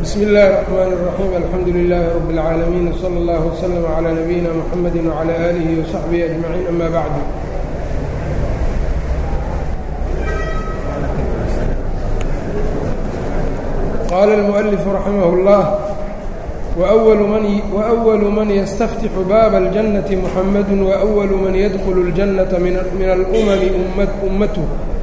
bsm اllh الرحmn الرaحيم alxamdu لlh رb العaalمين وslى اllه وsلم عlى نبيina mحamd وعlى آlih وصaxبه أجمعين أmا bعd qala الmؤلف رaximh الlه وأول man ystftx bab الجنة mحamd وأول man ydkl الجنة min الأmم umatه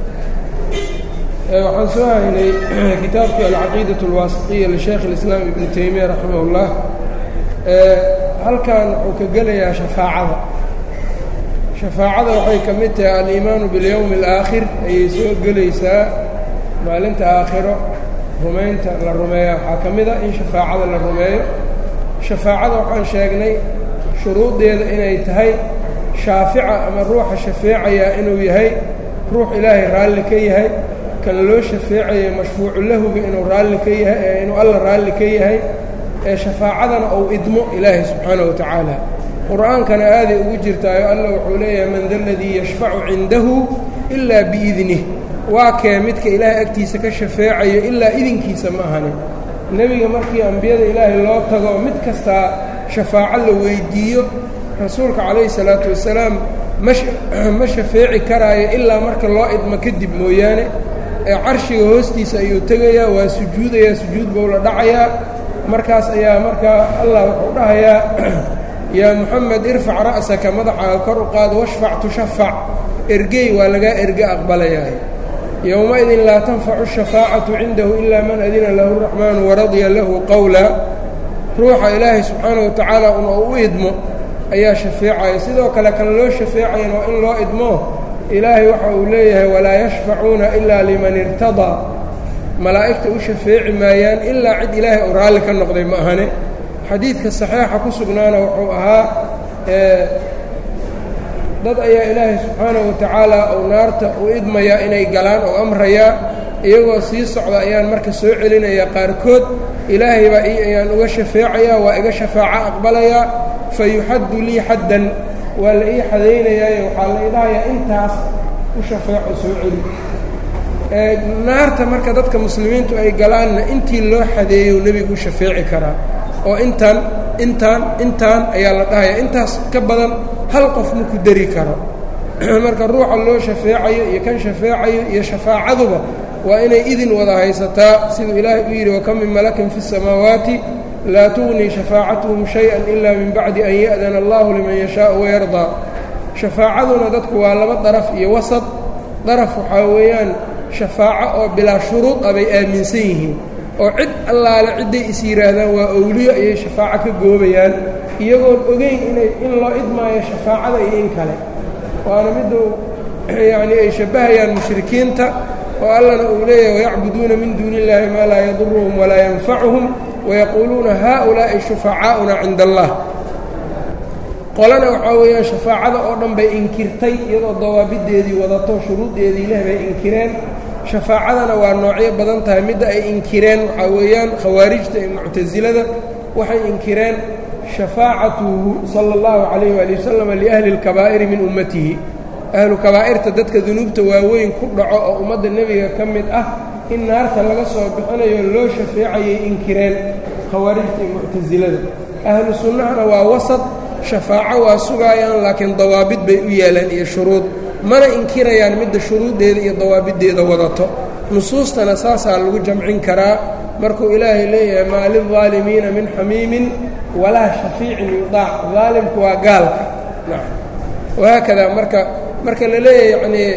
waxaan soo haynay kitaabkii alcaqiidaة اlwaasiطiya lisheekh اlislaam ibnu teymiya raximah اllah halkan wuxuu ka gelayaa shafaacada shafaacada waxay ka mid tahay aliimaanu biاlyowmi اlaakhir ayay soo gelaysaa maalinta aakhiro rumaynta la rumeeya waxaa ka mid a in shafaacada la rumeeyo shafaacada waxaan sheegnay shuruudeeda inay tahay shaafica ama ruuxa shafeecaya inuu yahay ruux ilaahay raalli ka yahay kan loo shafeecayo mashfuucu lahuga inuu raalli ka yahay inuu alla raalli ka yahay ee shafaacadana ou idmo ilaahay subxaanahu wa tacaala qur-aankana aaday ugu jirtaayo alla wuxuu leeyahay man da ladii yashfacu cindahu ilaa biidnih waa kee midka ilaahay agtiisa ka shafeecayo ilaa idinkiisa ma ahani nebiga markii ambiyada ilaahay loo tago mid kastaa shafaaco la weydiiyo rasuulka calayhi salaatu wasalaam ma shafeeci karaayo ilaa marka loo idmo kadib mooyaane ee carshiga hoostiisa ayuu tegayaa waa sujuudayaa sujuud buu la dhacayaa markaas ayaa markaa allah wuxuu dhahayaa yaa moxamed irfac ra'saka madaxaaga kor u qaado washfac tushafac ergey waa lagaa erge aqbalayaa yowma-idin laa tanfacu shafaacatu cindahu ilaa man adina lahu raxmaanu waradiya lahu qowla ruuxa ilaahay subxaana wa tacaala un oo u idmo ayaa shafeecaya sidoo kale kan loo shafeecayan waa in loo idmo ilaahay waxa uu leeyahay walaa yashfacuuna ilaa liman irtadaa malaa'igta u shafeeci maayaan ilaa cid ilaahay uu raalli ka noqday ma ahane xadiidka saxiixa ku sugnaana wuxuu ahaa dad ayaa ilaahay subxaanahu wa tacaala uu naarta u idmayaa inay galaan oo amrayaa iyagoo sii socda ayaan marka soo celinayaa qaarkood ilaahay baa ii ayaan uga shafeecayaa waa iga shafaaco aqbalayaa fa yuxaddu lii xaddan waa la ii xadaynayaayo waxaa la idhahayaa intaas u shafeeco soo celi naarta marka dadka muslimiintu ay galaanna intii loo xadeeyo nebigu u shafeeci karaa oo intaan intaan intaan ayaa la dhahayaa intaas ka badan hal qof ma ku dari karo marka ruuxa loo shafeecayo iyo kan shafeecayo iyo shafaacaduba waa inay idin wada haysataa siduu ilaahay u yidhi wakam min malakin fi الsamaawaati laa tugnii shafaacatuhum shay-an ila min bacdi an ya'dana allahu liman yashaau wayardaa shafaacaduna dadku waa laba daraf iyo wasad daraf waxaa weeyaan shafaaco oo bilaa shuruud ah bay aaminsan yihiin oo cid allaale cidday is yidhaahdaan waa owliyo ayay shafaaco ka goobayaan iyagoon ogeyn inay in loo idmaayo shafaacada iyo in kale waana miduu yacnii ay shabbahayaan mushrikiinta oo allana uu leeyahay wayacbuduuna min duuni illaahi maa laa yaduruhum walaa yanfacuhum wayaquuluuna haaulaa'i shufacaa'una cinda allah qolana waxaa weeyaan shafaacada oo dhan bay inkirtay iyadoo dawaabideedii wadato shuruuddeedii leh bay inkireen shafaacadana waa noocyo badan tahay midda ay inkireen waxaa weeyaan khawaarijta iyo muctasilada waxay inkireen shafaacatuhu sala اllahu calayh waali wasalam liahli اlkabaa'iri min ummatihi ahlu kabaa'irta dadka dunuubta waaweyn ku dhaco oo ummadda nebiga ka mid ah in naarta laga soo bixinayo loo shafeecayay inkireen khawaarijta iyo muctasilada ahlu sunnahana waa wasad shafaaco waa sugaayaan laakiin dawaabid bay u yeelaan iyo shuruud mana inkirayaan midda shuruuddeeda iyo dawaabiddeeda wadato nusuustana saasaa lagu jamcin karaa markuu ilaahay leeyahay maa lilظaalimiina min xamiimin walaa shafiicin yudaac daalimku waa gaalka wahaakada marka marka la leeyahay yacnii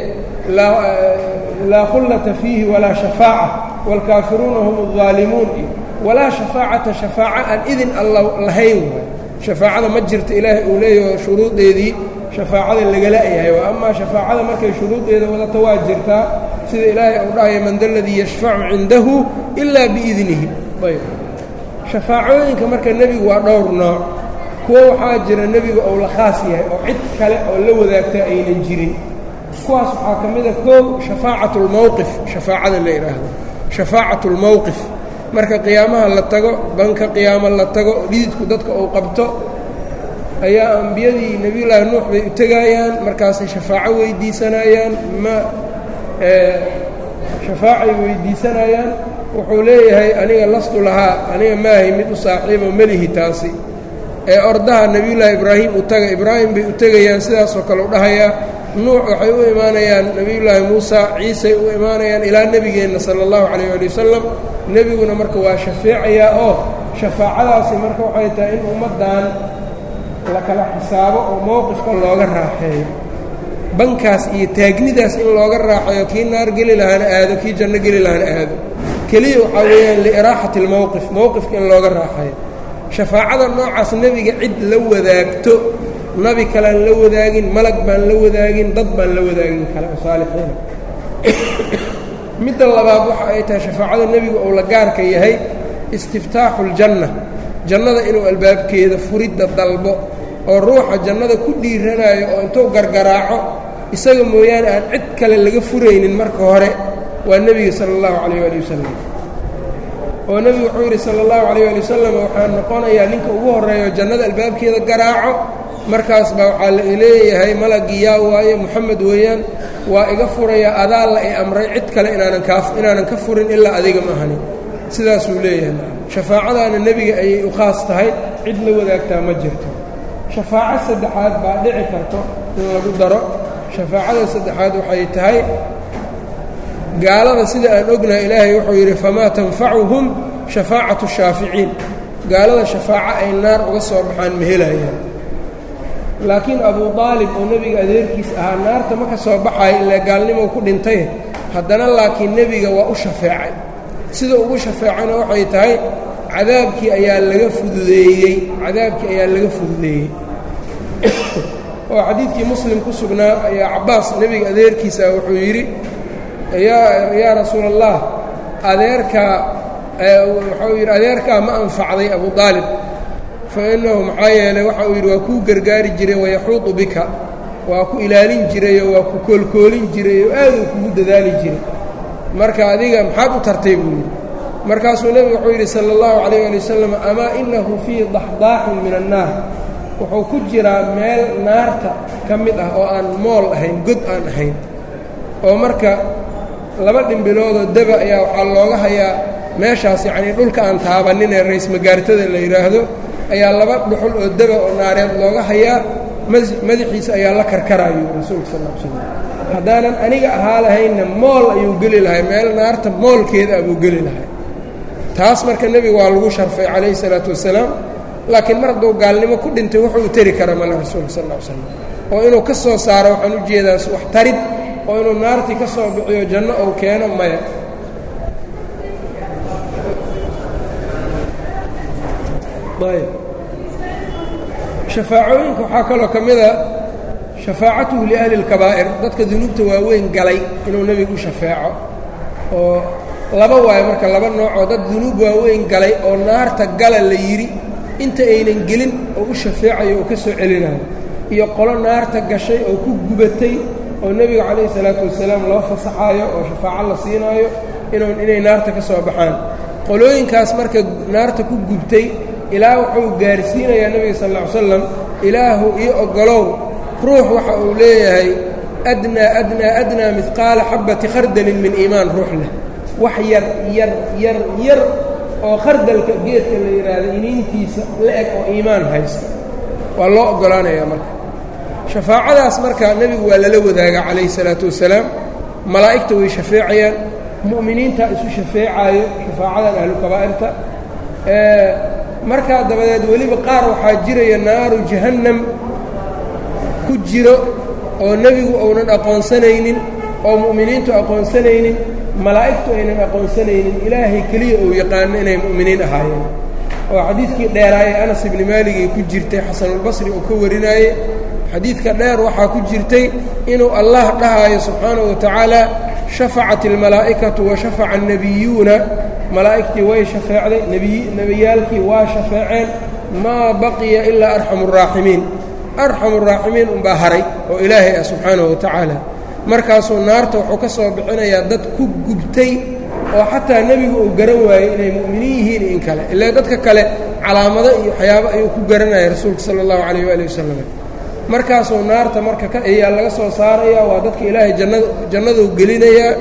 laa khullata fiihi walaa shafaaca wاlkaafiruuna hum الظaalimuun walaa shafaacata shafaaca aan idin alla lahayn waay shafaacada ma jirto ilaahay uu leeyaho shuruuddeedii shafaacada lagala-yahay wa amaa shafaacada markay shuruuddeeda wadato waa jirtaa sida ilaahay uu dhahaya man da ladii yashfacu cindahu ilaa biidnihi ayb shafaacooyinka marka nebigu waa dhowr nooc kuwo waxaa jira nebiga ou la khaas yahay oo cid kale oo la wadaagta aynan jirin kuwaas waxaa ka mida koow shafaacat اlmowqif shafaacada la idhaahdo shafaacat اlmowqif marka qiyaamaha la tago banka qiyaamo la tago dhididku dadka uu qabto ayaa ambiyadii nebiyullaahi nuux bay u tegaayaan markaasay shafaaco weydiisanayaan ma shafaacay weydiisanayaan wuxuu leeyahay aniga lastu lahaa aniga maahay mid u saaxiibo melihi taasi ee ordaha nebiyullaahi ibraahim u taga ibraahim bay u tegayaan sidaasoo kale u dhahayaa nuuc waxay u imaanayaan nebiyullaahi muusa ciisay u imaanayaan ilaa nebigeenna sala allahu calayh ali wasalam nebiguna marka waa shafeecayaa oo shafaacadaasi marka waxay tahay in ummaddan la kala xisaabo oo mowqifka looga raaxeeyo bankaas iyo taagnidaas in looga raaxeeyo kii naar geli lahaana aado kii janno geli lahaana aado keliya waxaa weeyaan liiraaxati اlmowqif mowqifka in looga raaxeeyo shafaacada noocaas nebiga cid la wadaagto nabi kalean la wadaagin malag baan la wadaagin dad baan la wadaagin kale oo saalixiina midda labaad waxa ay tahay shafaacada nebigu uu la gaarka yahay istiftaaxu اljanna jannada inuu albaabkeeda furidda dalbo oo ruuxa jannada ku dhiiranayo oo intuu gargaraaco isaga mooyaane aan cid kale laga furaynin marka hore waa nebiga sala allahu calayh ali wasalam oo nebigu wuxuu yidhi sala allahu calayh ali wasalam waxaa noqonayaa ninka ugu horreeyo jannada albaabkeeda garaaco markaas baa waxaa la leeyahay malagii yaa waaye moxamed weeyaan waa iga furaya adaa la i amray cid kale inaanan kaa inaanan ka furin ilaa adiga ma ahani sidaasuu leeyahay shafaacadaana nebiga ayay u khaas tahay cid la wadaagtaa ma jirto shafaaco saddexaad baa dhici karto in lagu daro shafaacada saddexaad waxay tahay gaalada sida aan ognahay ilaahay wuxuu yidhi famaa tanfacuhum shafaacatu shaaficiin gaalada shafaaco ay naar uga soo baxaan ma helayaan laakiin abu aalib oo nebiga adeerkiis ahaa naarta ma ka soo baxayo ilaa gaalnimo ku dhintay haddana laakiin nebiga waa u shafeecay sida ugu shafeecana waxay tahay cadaabkii ayaa laga fududeeyey cadaabkii ayaa laga fududeeyey oo xadiidkii muslim ku sugnaa ayaa cabbaas nebiga adeerkiisa wuxuu yidhi yaa yaa rasuula allah adeerkaa waxau yidhi adeerkaa ma anfacday abu aalib fa innahu maxaa yeelay waxa uu yidhi waa kuu gargaari jiray wayaxuudu bika waa ku ilaalin jirayoo waa ku koolkoolin jiray oo aaduu kugu dadaali jiray marka adiga maxaad u tartay buu yidhi markaasuu nebigu wuxuu yidhi sala allahu calayh ali wasalam amaa innahu fii daxdaaxin min annaar wuxuu ku jiraa meel naarta ka mid ah oo aan mool ahayn god aan ahayn oo marka laba dhimbiloodoo deba ayaa waxaa looga hayaa meeshaas yacnii dhulka aan taabannin ee rays magaartada la yidhaahdo ayaa laba dhuxul oo deba oo naareed looga hayaa madaxiisa ayaa la karkaraayo rasuulka sal l slam haddaanan aniga ahaa lahaynna mool ayuu geli lahay meel naarta moolkeeda abuu geli lahay taas marka nebiga waa lagu sharfay calayhi salaatu wasalaam laakiin mar hadduu gaalnimo ku dhintay wuxuu u teri kara male rasuulka sal l slam oo inuu ka soo saaro waxaan u jeedaa wax tarid oo inuu naartii ka soo bixiyo janno ou keeno maya shafaacooyinka waxaa kaloo ka mida shafaacatuhu liahli اlkabaa'ir dadka dunuubta waaweyn galay inuu nebigu u shafeeco oo laba waayo marka laba noocoo dad dunuub waaweyn galay oo naarta gala la yidhi inta aynan gelin oo u shafeecayo oo ka soo celinayo iyo qolo naarta gashay oo ku gubatay oo nebiga calayhi salaatu wasalaam loo fasaxaayo oo shafaaco la siinaayo inuu inay naarta ka soo baxaan qolooyinkaas marka naarta ku gubtay ilaa wuxuu gaarsiinayaa nebiga sal lla ly slam ilaahu ii oggolow ruux waxa uu leeyahay adnaa adnaa adnaa midqaala xabbati khardalin min iimaan ruux leh wax yar yar yar yar oo khardalka geedka la yidhaahdo iniintiisa la eg oo iimaan haysta waa loo oggolaanayaa marka shafaacadaas marka nebigu waa lala wadaagaa calayhi salaatu wasalaam malaa'igta way shafeecayaan mu'miniintaa isu shafeecaayo shafaacadan ahlu kabaa'irta markaa dabadeed weliba qaar waxaa jiraya naaru jahannam ku jiro oo nebigu uunan aqoonsanaynin oo mu'miniintu aqoonsanaynin malaa'igtu aynan aqoonsanaynin ilaahay keliya uu yaqaano inay mu'miniin ahaayeen oo xadiidkii dheeraaye anas ibni maaligay ku jirtay xasanulbasri uu ka warinaayey xadiidka dheer waxaa ku jirtay inuu allah dhahaayo subxaanahu wa tacaala shafacat almalaa'ikatu wa shafaca annebiyuuna malaa'igtii way shafeecday nebiyaalkii waa shafeeceen maa baqiya ilaa arxamu uraaximiin arxamu uraaximiin unbaa haray oo ilaahay ah subxaanahu wa tacaala markaasuu naarta wuxuu ka soo bixinayaa dad ku gubtay oo xataa nebigu uu garan waayey inay mu'miniin yihiin in kale ilaa dadka kale calaamado iyo waxyaabo ayuu ku garanaya rasuulka sala allahu calayh waali wasalam markaasuu naarta marka ayaa laga soo saaraya waa dadka ilaahay jannada jannaduu gelinayaa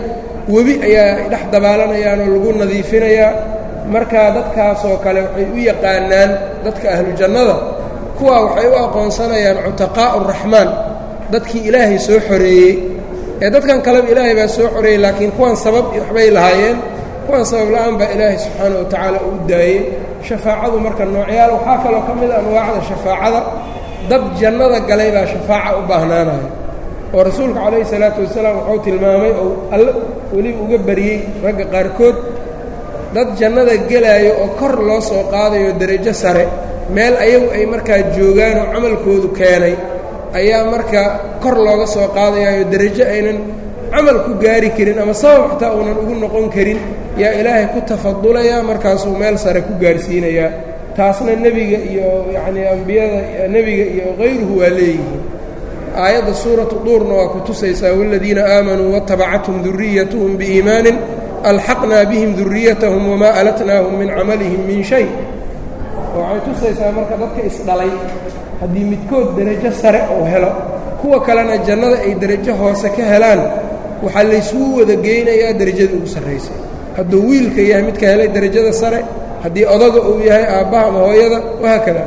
webi ayaa dhex dabaalanayaan oo lagu nadiifinayaa markaa dadkaasoo kale waxay u yaqaanaan dadka ahlu jannada kuwaa waxay u aqoonsanayaan cutaqaa'u raxmaan dadkii ilaahay soo xoreeyey ee dadkan kaleba ilaahay baa soo xoreeyey laakiin kuwan sabab waxbay lahaayeen kuwan sabab la-aan baa ilaahay subxaana wa tacaala uu daayey shafaacadu marka noocyaal waxaa kaloo ka mid a anwaacda shafaacada dad jannada galay baa shafaaca u baahnaanaya oo rasuulka calayhi salaatu wasalaam wuxuu tilmaamay oo alle weliba uga bariyey ragga qaarkood dad jannada gelaayo oo kor loo soo qaadayo derajo sare meel ayagu ay markaa joogaan oo camalkoodu keenay ayaa marka kor looga soo qaadayayo derajo aynan camal ku gaari karin ama sabab xataa uunan ugu noqon karin yaa ilaahay ku tafadulayaa markaasuu meel sare ku gaarhsiinayaa taasna nebiga iyo yacnii ambiyada nebiga iyo kayruhu waa leeyihiin aayadda suuratu duurna waa ku tusaysaa waaladiina aamanuu waatabacathum duriyatuhum biiimaanin alxaqnaa bihim duriyatahum wamaa alatnaahum min camalihim min shay waxay tusaysaa marka dadka isdhalay haddii midkood derajo sare uu helo kuwa kalena jannada ay derajo hoose ka helaan waxaa laysugu wada geynayaa derajada ugu sarraysa hadduu wiilka yahay midka helay derajada sare haddii odaga uu yahay aabbaha ama hooyada wahaakada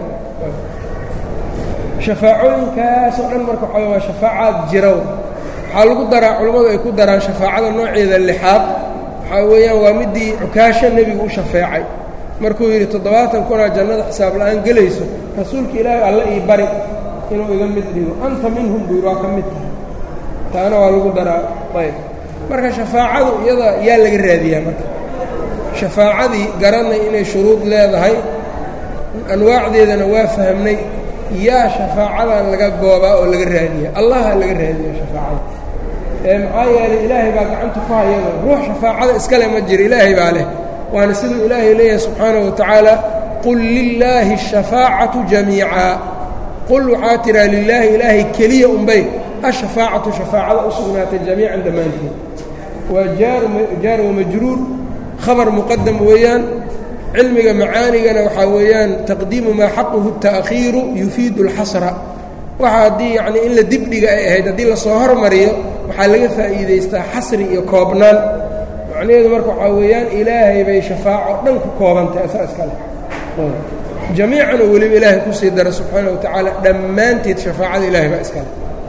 shafaacooyinkaasoo dhan marka waxaa waa shafaacaad jirow waxaa lagu daraa culammadu ay ku daraan shafaacada nooceeda lixaad waxaa weeyaan waa midii cukaasho nebigu u shafeecay markuu yidhi toddobaatan kunaa jannada xisaab la'aan gelayso rasuulka ilaahay alle ii bari inuu iga mid dhigo anta minhum buu yidhi waa ka mid tahay taana waa lagu daraa ayb marka shafaacadu iyada yaa laga raadiyaa marka shafaacadii garanay inay shuruud leedahay anwaacdeedana waa fahmnay yaa shafaacadan laga goobaa oo laga raadiya allaha laga raadiya shafaacada ee maxaa yeelay ilaahay baa gacanta ku hayada ruux shafaacada iskale ma jiro ilaahay baa leh waana siduu ilaahay leeyahay subxaanaه wa tacaala qul lilaahi الshafaacatu jamiica qul waxaa tiraa lilaahi ilaahay keliya unbay ashafaacatu shafaacada u sugnaatay jamiican dhammaanteed waa jaar wamajruur khabar muqadam weeyaan cilmiga macaanigana waxaa weeyaan taqdiimu maa xaquhu التa'khiiru yufiidu اlxasra waxa haddii yacnii in la dibdhiga ay ahayd haddii lasoo hormariyo waxaa laga faa'iidaystaa xasri iyo koobnaan macnaheedu marka waxaa weeyaan ilaahay bay shafaaco dhan ku koobantahay asaa iskale jamiican oo weliba ilaahay kusii dara subxaana wa tacaala dhammaanteed shafaacada ilaahay baa iskale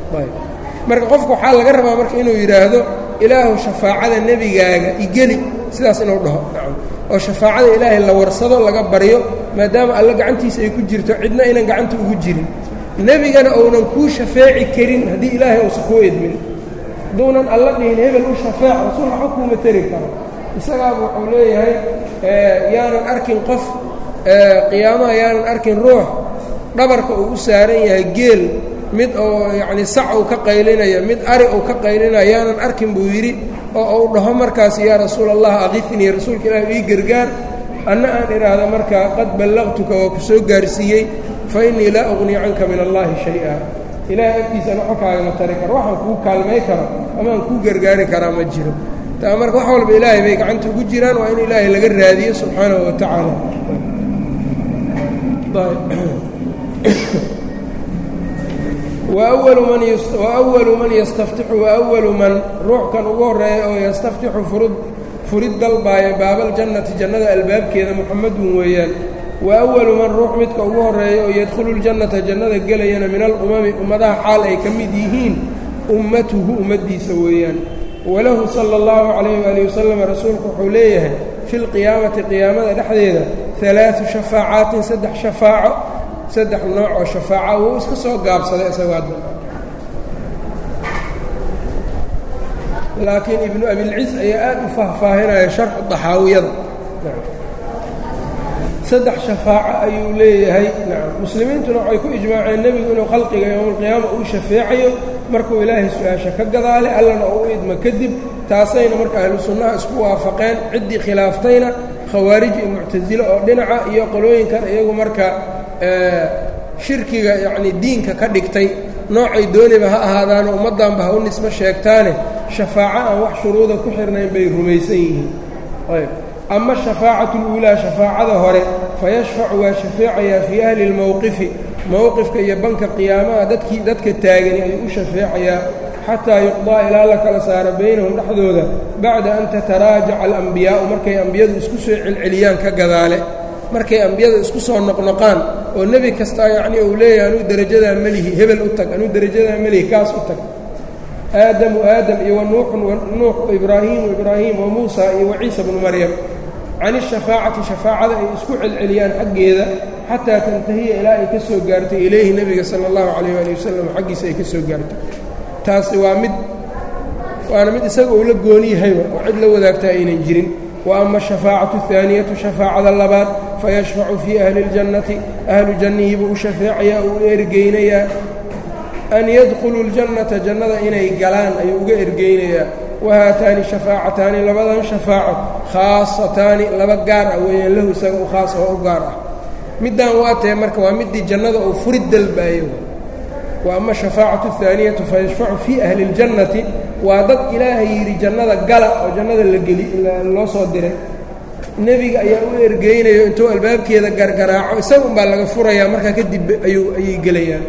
marka qofka waxaa laga rabaa marka inuu yidhaahdo ilaahu shafaacada nebigaaga igeli sidaas inuu dhaho nacam oo shafaacada ilaahay la warsado laga baryo maadaama alle gacantiisa ay ku jirto cidna aynan gacanta ugu jirin nebigana ounan kuu shafeeci karin haddii ilaahay uusan kuu edmin hadduunan alla dhihin hebel u shafeec rasuul waxba kuuma teri karo isagaaba wuxuu leeyahay yaanan arkin qof qiyaamaha yaanan arkin ruux dhabarka uu u saaran yahay geel mid oo yacnii sac uu ka qaylinaya mid ari uu ka qaylinaya yaanan arkin buu yidhi oo uu dhaho markaas yaa rasuul allah aqifnii rasuulka ilaah ii gargaar anna aan idhaahdo markaa qad ballaqtuka waa ku soo gaarsiiyey fa innii laa uqnii canka min allaahi shay-a ilaahay agtiisana waxba kaagama tari karo waxaan kuu kaalmay karo amaan kuu gargaari karaa ma jiro taa marka wax walba ilaahay bay gacanta ugu jiraan waa in ilaahay laga raadiyo subxaanahu wa tacaala wawalu man yastaftixu waawalu man ruux kan ugu horreeya oo yastaftixu furud furid dalbaaya baabaljannati jannada albaabkeeda muxamadun weeyaan wa awalu man ruux midka ugu horreeya oo yadkhulu ljannata jannada gelayana min alumami ummadaha xaal ay ka mid yihiin ummatuhu ummaddiisa weeyaan walahu sala allahu calayh waalihi wasalam rasuulku wuxuu leeyahay fi lqiyaamati qiyaamada dhexdeeda alaau shafaacaatin saddex shafaaco saddex nooc oo shafaaca wuu iska soo gaabsaday isagoo hadda laakiin ibnu abilciz ayaa aad u faahfaahinaya sharxu daxaawiyada saddex shafaaco ayuu leeyahay nacam muslimiintuna waxay ku ijmaaceen nebigu inuu khalqiga yowmalqiyaama uu shafeecayo markuu ilaahay su-aasha ka gadaale allana oo u idmo kadib taasayna marka ahlu sunnaha isku waafaqeen ciddii khilaaftayna khawaarij iyo muctasilo oo dhinaca iyo qolooyinkan iyagu marka shirkiga yacnii diinka ka dhigtay noocay dooniba ha ahaadaano ummaddanba ha u nisbo sheegtaane shafaaco aan wax shuruuda ku xirnayn bay rumaysan yihiin ayb ama shafaacatu اluulaa shafaacada hore fayashfacu waa shafeecayaa fii ahli اlmowqifi mowqifka iyo banka qiyaamaha dadkii dadka taagani ayuu u shafeecayaa xataa yuqdaa ilaa la kala saaro baynahum dhexdooda bacda an tataraajaca alambiyaa'u markay ambiyadu isku soo celceliyaan ka gadaale markay ambiyada isku soo noqnoqaan oo nebi kastaa yacnii uu leeyahay anuu derajadaa melihi hebel u tag anuu derajadaa melihi kaas u tag aadamu aadam iyo wa nuuxun nuux ibraahiimu ibraahiim wa muusa iyo wa ciisa bnu maryam can ishafaacati shafaacada ay isku celceliyaan xaggeeda xataa tantahiya ilaa ay ka soo gaartay ilayhi nebiga sala allahu calayh waali wasalam xaggiisa ay ka soo gaartay taasi waa mid waana mid isaga uu la gooni yahayba oo cid la wadaagtaa aynan jirin wa ama ashafaacatu ahaaniyatu shafaacada labaad fayashfacu fii ahli اljannati ahlu jannihii buu u shafeecayaa uu ergeynayaa an yadkhuluu ljannata jannada inay galaan ayuu uga ergeynayaa wahaataani shafaacataani labadan shafaaco khaasataani laba gaar ah weeyaan lahu isaga u khaas oo u gaar ah middaan waa tahe marka waa middii jannada uu furid dalbaayo wa ama shafaacatu ahaaniyatu fayashfacu fii ahli اljannati waa dad ilaahay yidhi jannada gala oo jannada la geli loo soo diray nebiga ayaa u ergeynayo intuu albaabkeeda gargaraaco isaga unbaa laga furayaa markaa kadib ayuu ayay gelayaan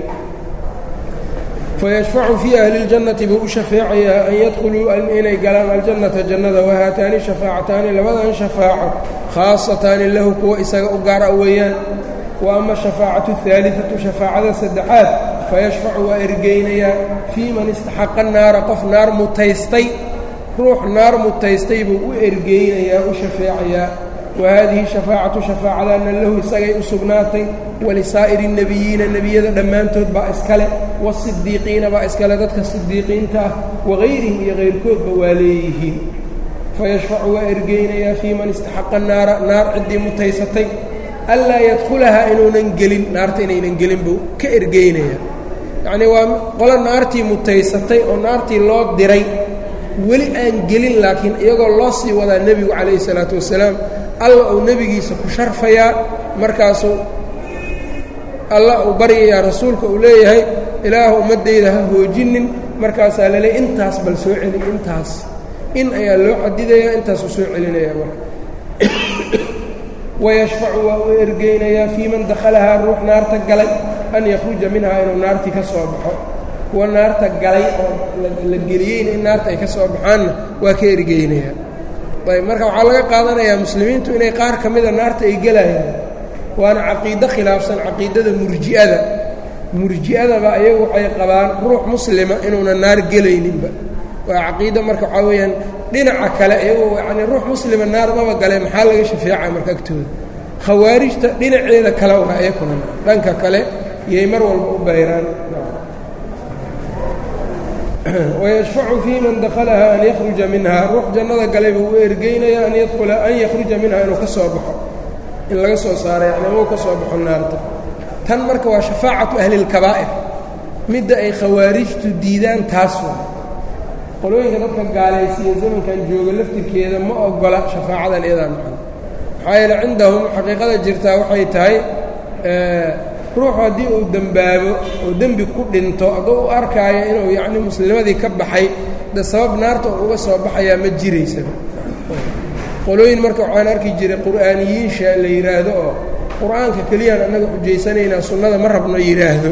fayashfacu fii ahli اljannati buu u shafeecayaa an yadkhuluu inay galaan aljannata jannada wahaataani shafaacataani labadan shafaaco khaasataani lahu kuwa isaga u gaara weeyaan wa ama shafaacatu اhaaliثatu shafaacada saddexaad fayashfacu waa ergeynayaa fii man istaxaqa naara qof naar mutaystay ruux naar mutaystay buu u ergeynayaa u shafeecayaa wa haadihi shafaacatu shafaacadaana lahu isagay u sugnaatay walisaa'iri الnebiyiina nebiyada dhammaantood baa iskale waasidiiqiina baa iskale dadka sidiiqiinta ah wagayrihim iyo kayrkoodba waa leeyihiin fayashfacu waa ergeynayaa fii man istaxaqa naara naar ciddii mutaysatay anlaa yadkhulahaa inuunan gelin naarta inaynan gelin buu ka ergeynaya yacnii waa qolo naartii mutaysatay oo naartii loo diray weli aan gelin laakiin iyagoo loo sii wadaa nebigu calayhi salaatu wasalaam alla uu nebigiisa ku sharfayaa markaasuu alla uu baryayaa rasuulka uu leeyahay ilaahu ummaddayda ha hoojinin markaasaa laleey intaas bal soo celi intaas in ayaa loo xadidayaa intaasuu soo celinayaa marka wayashfacu waa u ergeynayaa fii man dakhalahaa ruux naarta galay an yakhruja minhaa inuu naartii ka soo baxo kuwa naarta galay oo la geliyeyna in naarta ay ka soo baxaanna waa ka ergeynayaa ayb marka waxaa laga qaadanayaa muslimiintu inay qaar ka mida naarta ay gelayaan waana caqiido khilaafsan caqiidada murji'ada murji'adaba ayagu waxay qabaan ruux muslima inuuna naar gelayninba waa caqiido marka waxaa weeyaan dhinaca kale iyagoo yacnii ruux muslima naar maba gale maxaa laga shafeeca marka agtooda khawaarijta dhinaceeda kale waa iyakuna dhanka kale yay mar walba u bayraan wayashfacu fii man dakhalaha an yakhruja minha ruux jannada galay buu u ergeynaya an yadkhula an yakhruja minha inuu ka soo baxo in laga soo saaro yani amau ka soo baxo naarta tan marka waa shafaacatu ahli اlkabaa'ir midda ay khawaarijtu diidaan taas waa qolooyinka dadka gaalaysiiya zamankan jooga laftirkeeda ma ogola shafaacadan iyadaa macana maxaa yeele cindahum xaqiiqada jirtaa waxay tahay ruuxu haddii uu dembaabo oo dembi ku dhinto hadduu u arkaayo inuu yacni muslimadii ka baxay de sabab naarta uu uga soo baxayaa ma jiraysaba qolooyin marka waxaan arki jiray qur'aaniyiinsha la yidhaahdo oo qur-aanka keliyaan annaga xujaysanaynaa sunnada ma rabno yidhaahdo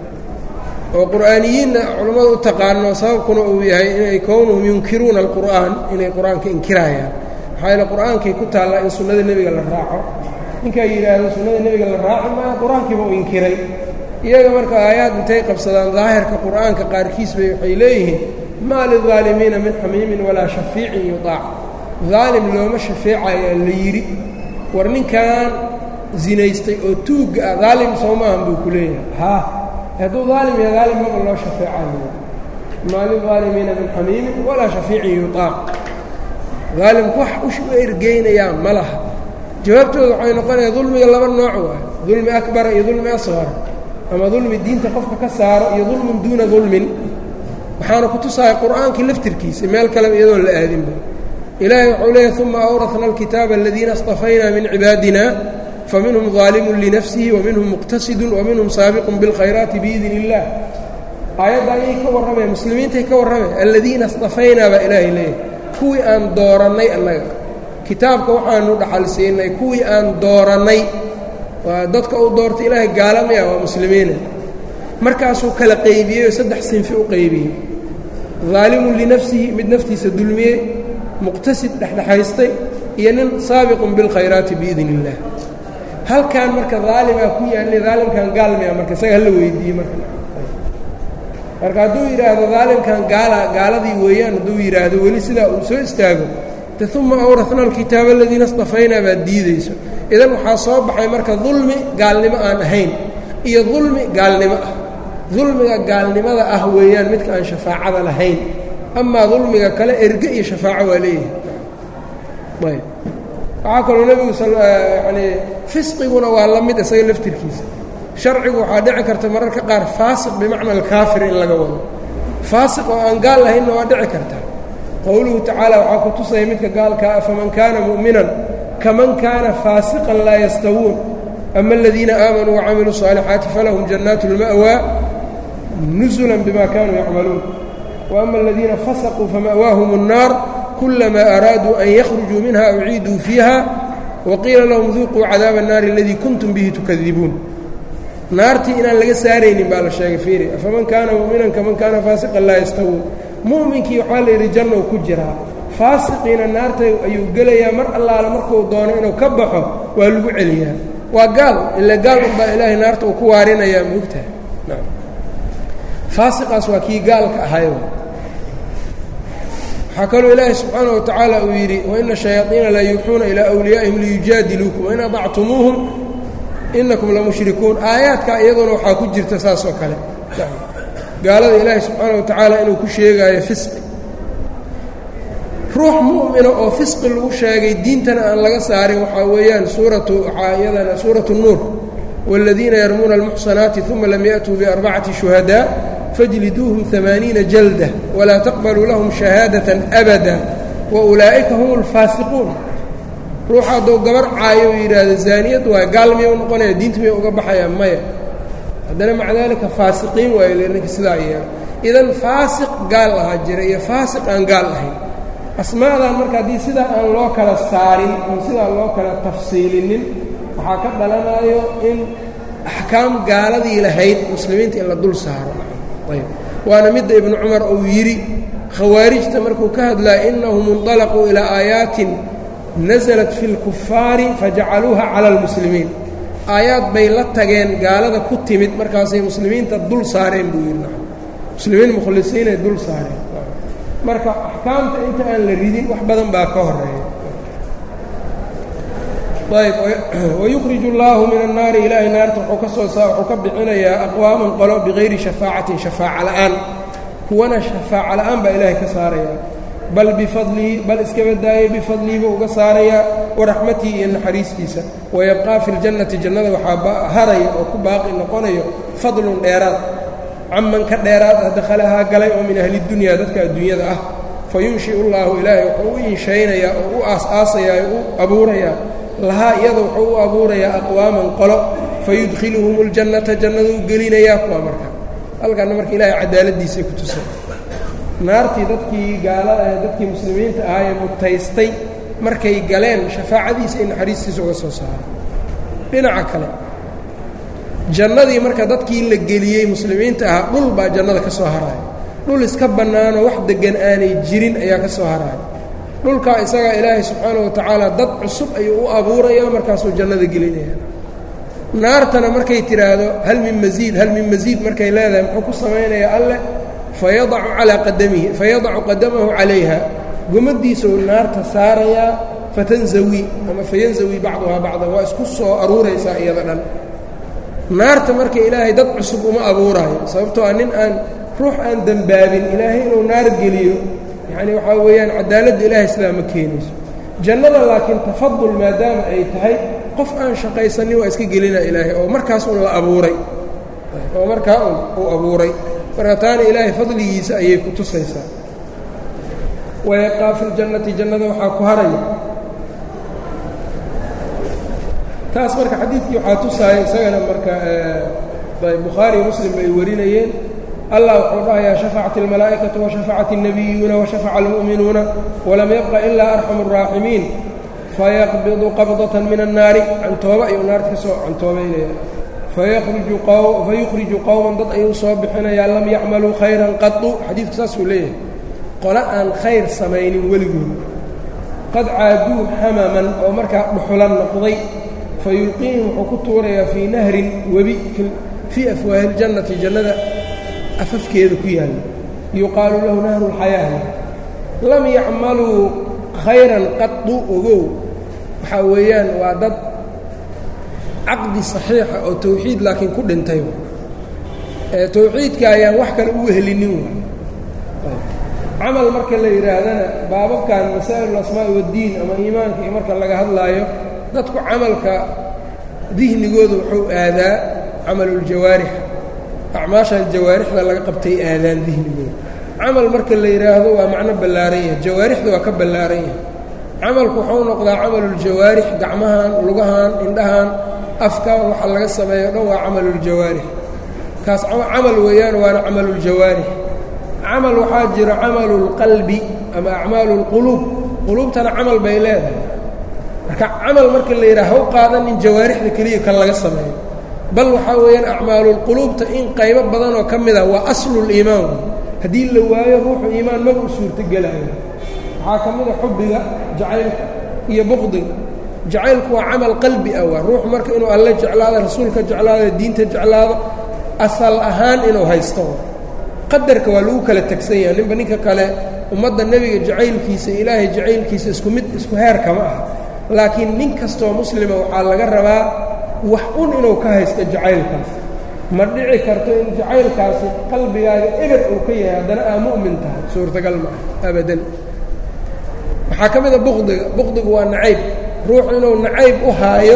oo qur'aaniyiinna culammada u taqaano sababkuna uu yahay inay kownuhum yunkiruuna alqur'aan inay qur-aanka inkiraayaan maxaa yeele qur-aankay ku taallaa in sunnada nebiga la raaco ninkaa yidhaahdo sunnada nebiga la raaci maayo qur-aankiiba u inkiray iyaga marka aayaad intay qabsadaan daahirka qur'aanka qaarkiis bay waxay leeyihiin maa lidaalimiina min xamiimin walaa shafiicin yutaac daalim looma shafeecayaa la yidhi war ninkan zinaystay oo tuugga ah daalim soo maahan buu ku leeyahay haa hadduu daalim yaha daalim maba loo shafeecayo maa lidaalimiina min xamiimin walaa shafiicin yutaac daalimku wax u ergeynayaa ma laha jawaabtooda waxay noqonaya dulmiga laba nooc waay dulmi akbara iyo dulmi asqara ama dulmi diinta qofka ka saaro iyo dulmun duuna dulmin waxaana ku tusaaya qur'aankii laftirkiisa meel kaleba iyadoon la aadinba ilaahay wuxuu leeyahy uma awrafna alkitaaba aladiina اstafaynaa min cibaadina faminhum ظaalimun linafsihi waminhum muqtasidun waminhum saabiqun biاlkhayraati biidn اllah aayadda ayay ka warramaya muslimiintay ka warramaya aladiina اstafaynaa baa ilaahay leeyahay kuwii aan doorannay annaga kitaabka waxaanu dhaxal siinay kuwii aan doorannay waa dadka u doortay ilaahay gaalamaya waa muslimiina markaasuu kala qaybiyey oo saddex sinfi u qaybiyey daalimun linafsihi mid naftiisa dulmiyey muqtasid dhexdhexaystay iyo nin saabiqun bilkhayraati biidn اllah halkan marka daalimaa ku yaallay daalimkan gaalmia marka isaga hala weydiiyey marka marka hadduu yidhaahdo daalimkan gaala gaaladii weeyaan hadduu yidhaahdo weli sidaa uu soo istaago de uma awrafna alkitaaba aladiina اstafaynaa baad diidayso idan waxaa soo baxay marka dulmi gaalnimo aan ahayn iyo dulmi gaalnimo ah dulmiga gaalnimada ah weeyaan midka aan shafaacada lahayn amaa dulmiga kale erge iyo shafaaco waa leeyahay ayb waxaa kaloo nebigu yani fisqiguna waa la mid isaga laftirkiisa sharcigu waxaa dhici karta mararka qaar faasiq bimacna alkaafir in laga wado faasiq oo aan gaal lahaynna waa dhici kartaa qowluhu tacaala waxaa ku tusaya midka gaalkaa faman kaana mu'minan kaman kaana faasiqan laa yastawuun ama aladiina aamanuu wacamiluu الصaalixaati falahum jannaat اlma'waa nusula bima kanuu yacmaluun waama aladiina fasaquu fama'waahum الnaar kulamaa araaduu an yakhrujuu minha uciiduu fiiha waqiila lahum duuquu cadaaba الnaari aladii kuntum bihi tukadibuun naartii inaan laga saaraynin baa la sheegay fiiri afaman kaana mu'minan kaman kaana faasiqan laa yastawuun mu'minkii waxaa la yidhi jannou ku jiraa faasiqiina naarta ayuu gelayaa mar allaala markuu doono inuu ka baxo waa lagu celiyaa waa gaal ila gaal unbaa ilaahay naarta uu ku waarinayaa maogtahay faasiqaas waa kii gaalka ahay waxaa kaloo ilaahay subxaanaه wa tacaala uu yidhi waina shayaaiina la yuuxuuna ilaa wliyaa'ihim liyujaadiluukum wain adactumuuhum inakum lamushrikuun aayaadka iyaduna waxaa ku jirta saas oo kale gaalada ilaahay subxaana wa tacaala inuu ku sheegaayo fisqi ruux mu'mina oo fisqi lagu sheegay diintana aan laga saarin waxaa weeyaan suuratu waxaa iyadana suuratu nuur wاladiina yarmuuna almuxsanaati uma lam yaأtuu biarbacati shuhadaa fajliduuhum amaaniina jalda walaa taqbaluu lahum shahaadaةa abada waulaa'ika hum اlfaasiquun ruux hadduu gabar caayo u yidhaahdo zaaniyad waay gaal miya u noqonaya diinta miya uga baxayaa maya haddana maca daalika faasiqiin waayo le ninka sidaa yeela idan faasiq gaal ahaa jira iyo faasiq aan gaal ahayn asmaadan marka haddii sidaa aan loo kala saarin oon sidaa loo kala tafsiilinin waxaa ka dhalanayo in axkaam gaaladii lahayd muslimiinta in la dul saaro ayb waana midda ibnu cumar uu yidhi khawaarijta markuu ka hadlaya innahum indalaquu ilaa aayaatin nasalat fi اlkufaari fajacaluuha cala اlmuslimiin aayaad bay la tageen gaalada ku timid markaasay muslimiinta dul saareen buu yidhi muslimiin mukhlisiinay dul saareen marka axkaamta inta aan la ridin wax badan baa ka horeeya ayb wayukhrij اllaahu min الnaari ilaahay naarta wuxuu ka soo saa wuxuu ka bixinayaa aqwaaman qolo bigayri shafaacatin shafaaca la'aan kuwana shafaaca la'aan baa ilaahay ka saaraya bal bifadlihi bal iskaba daayay bifadlihi buu uga saarayaa waraxmatihi iyo naxariistiisa wayabqaa fi ljannati jannada waxaa haraya oo ku baaqi noqonayo fadlun dheeraad caman ka dheeraad ah dakhalahaa galay oo min ahli dunyaa dadka adduunyada ah fayunshiu llaahu ilaahay wuxuu u inshaynayaa oo u aas-aasayaa u abuurayaa lahaa iyada wuxuu u abuurayaa aqwaaman qolo fayudkhiluhum اljannata jannaduu gelinayaa kuwa marka halkana marka ilaahay cadaaladiisay ku tusay naartii dadkii gaalada ee dadkii muslimiinta ahaa ee mutaystay markay galeen shafaacadiisa iyo naxariistiisa uga soo saaray dhinaca kale jannadii marka dadkii la geliyey muslimiinta ahaa dhul baa jannada ka soo haraaya dhul iska bannaanoo wax deggan aanay jirin ayaa ka soo haraaya dhulkaa isagaa ilaahay subxaanahu wa tacaala dad cusub ayuu u abuurayaa markaasuu jannada gelinaya naartana markay tidhaahdo hal min masiid hal min masiid markay leedahay muxuu ku samaynayaa alleh fayadacu calaa qadamihi fayadacu qadamahu calayha gomadiisuu naarta saarayaa fatanzawi ama fayanzawi bacduhaa bacdan waa isku soo aruuraysaa iyada dhan naarta marka ilaahay dad cusub uma abuuraayo sababtoo ah nin aan ruux aan dembaabin ilaahay inuu naar geliyo yacni waxaa weeyaan cadaaladda ilaahay sidaa ma keenayso jannada laakiin tafadul maadaama ay tahay qof aan shaqaysanin waa iska gelina ilaahay oo markaas un la abuuray oo markaa un uu abuuray marka taana ilaahay fadligiisa ayay ku tusaysaa wayaqaa fi ljannati jannada waxaa ku haraya taas marka xadiidkii waxaa tusaaya isagana marka bukhaari iyo muslim bay warinayeen allah wuxuu dhahayaa shafacat اlmalaa'ikaةu washafacat الnabiyuuna washafaca اlmu'minuuna walam yabqa ilaa arxamu الraaximiin fayaqbidu qabdaة min الnaari cantooba ayuu naarta ka soo cantoobaynaya fayukhriju qowman dad ayuu soo bixinayaa lam yacmaluu khayran qadu xadiidku saasuu leeyahay qole aan khayr samaynin weligood qad caaduu xamaman oo markaa dhuxulan noqday fa yulqiihim wuxuu ku tuurayaa fii nahrin webi fii afwaahi ljannati jannada afafkeeda ku yaalla yuqaalu lahu nahru lxayaah lam yacmaluu khayran qadu ogow waxaa weeyaan waa dad caqdi saxiixa oo tawxiid laakiin ku dhintay tawxiidka ayaan wax kale u helinin camal marka la yidhaahdana baababkan masaa'il asmaa'i waddiin ama iimaanka iyo marka laga hadlaayo dadku camalka dihnigooda wuxuu aadaa camaluljawaarix acmaashan jawaarixda laga qabtay aadaan dihnigooda camal marka la yidhaahdo waa macno ballaaran yahay jawaarixda waa ka ballaaran yahay camalku wuxuu noqdaa camaluljawaarix gacmahan lugahan indhahan afka waxa laga sameeyo o dhan waa camaluljawaarix kaas camal weeyaan waana camaluljawaarix camal waxaa jira camalulqalbi ama acmaalu lquluub quluubtana camal bay leedahay marka camal marka la yidhaha haw qaadanin jawaarixda keliya kan laga sameeyo bal waxaa weeyaan acmaalulquluubta in qaybo badan oo ka mid ah waa asluliimaan haddii la waayo ruuxu iimaan maba u suurtogelayo waxaa ka mid a xubbiga jacaylka iyo buqdiga jacaylku waa camal qalbi ah waa ruuxu marka inuu alle jeclaado rasuulka jeclaado diinta jeclaado asal ahaan inuu haysto qadarka waa lagu kala tegsan yahay ninba ninka kale ummadda nebiga jacaylkiisa ilaahay jacaylkiisa isku mid isku heer kama ah laakiin nin kastoo muslima waxaa laga rabaa wax un inuu ka haysto jacaylkaas ma dhici karto in jacaylkaasi qalbigaaga eber uu ka yahay haddana aa mu'min tahay suurtagal maaha abadan waxaa ka mid a buqdiga buqdigu waa nacayb ruuxu inuu nacayb u haayo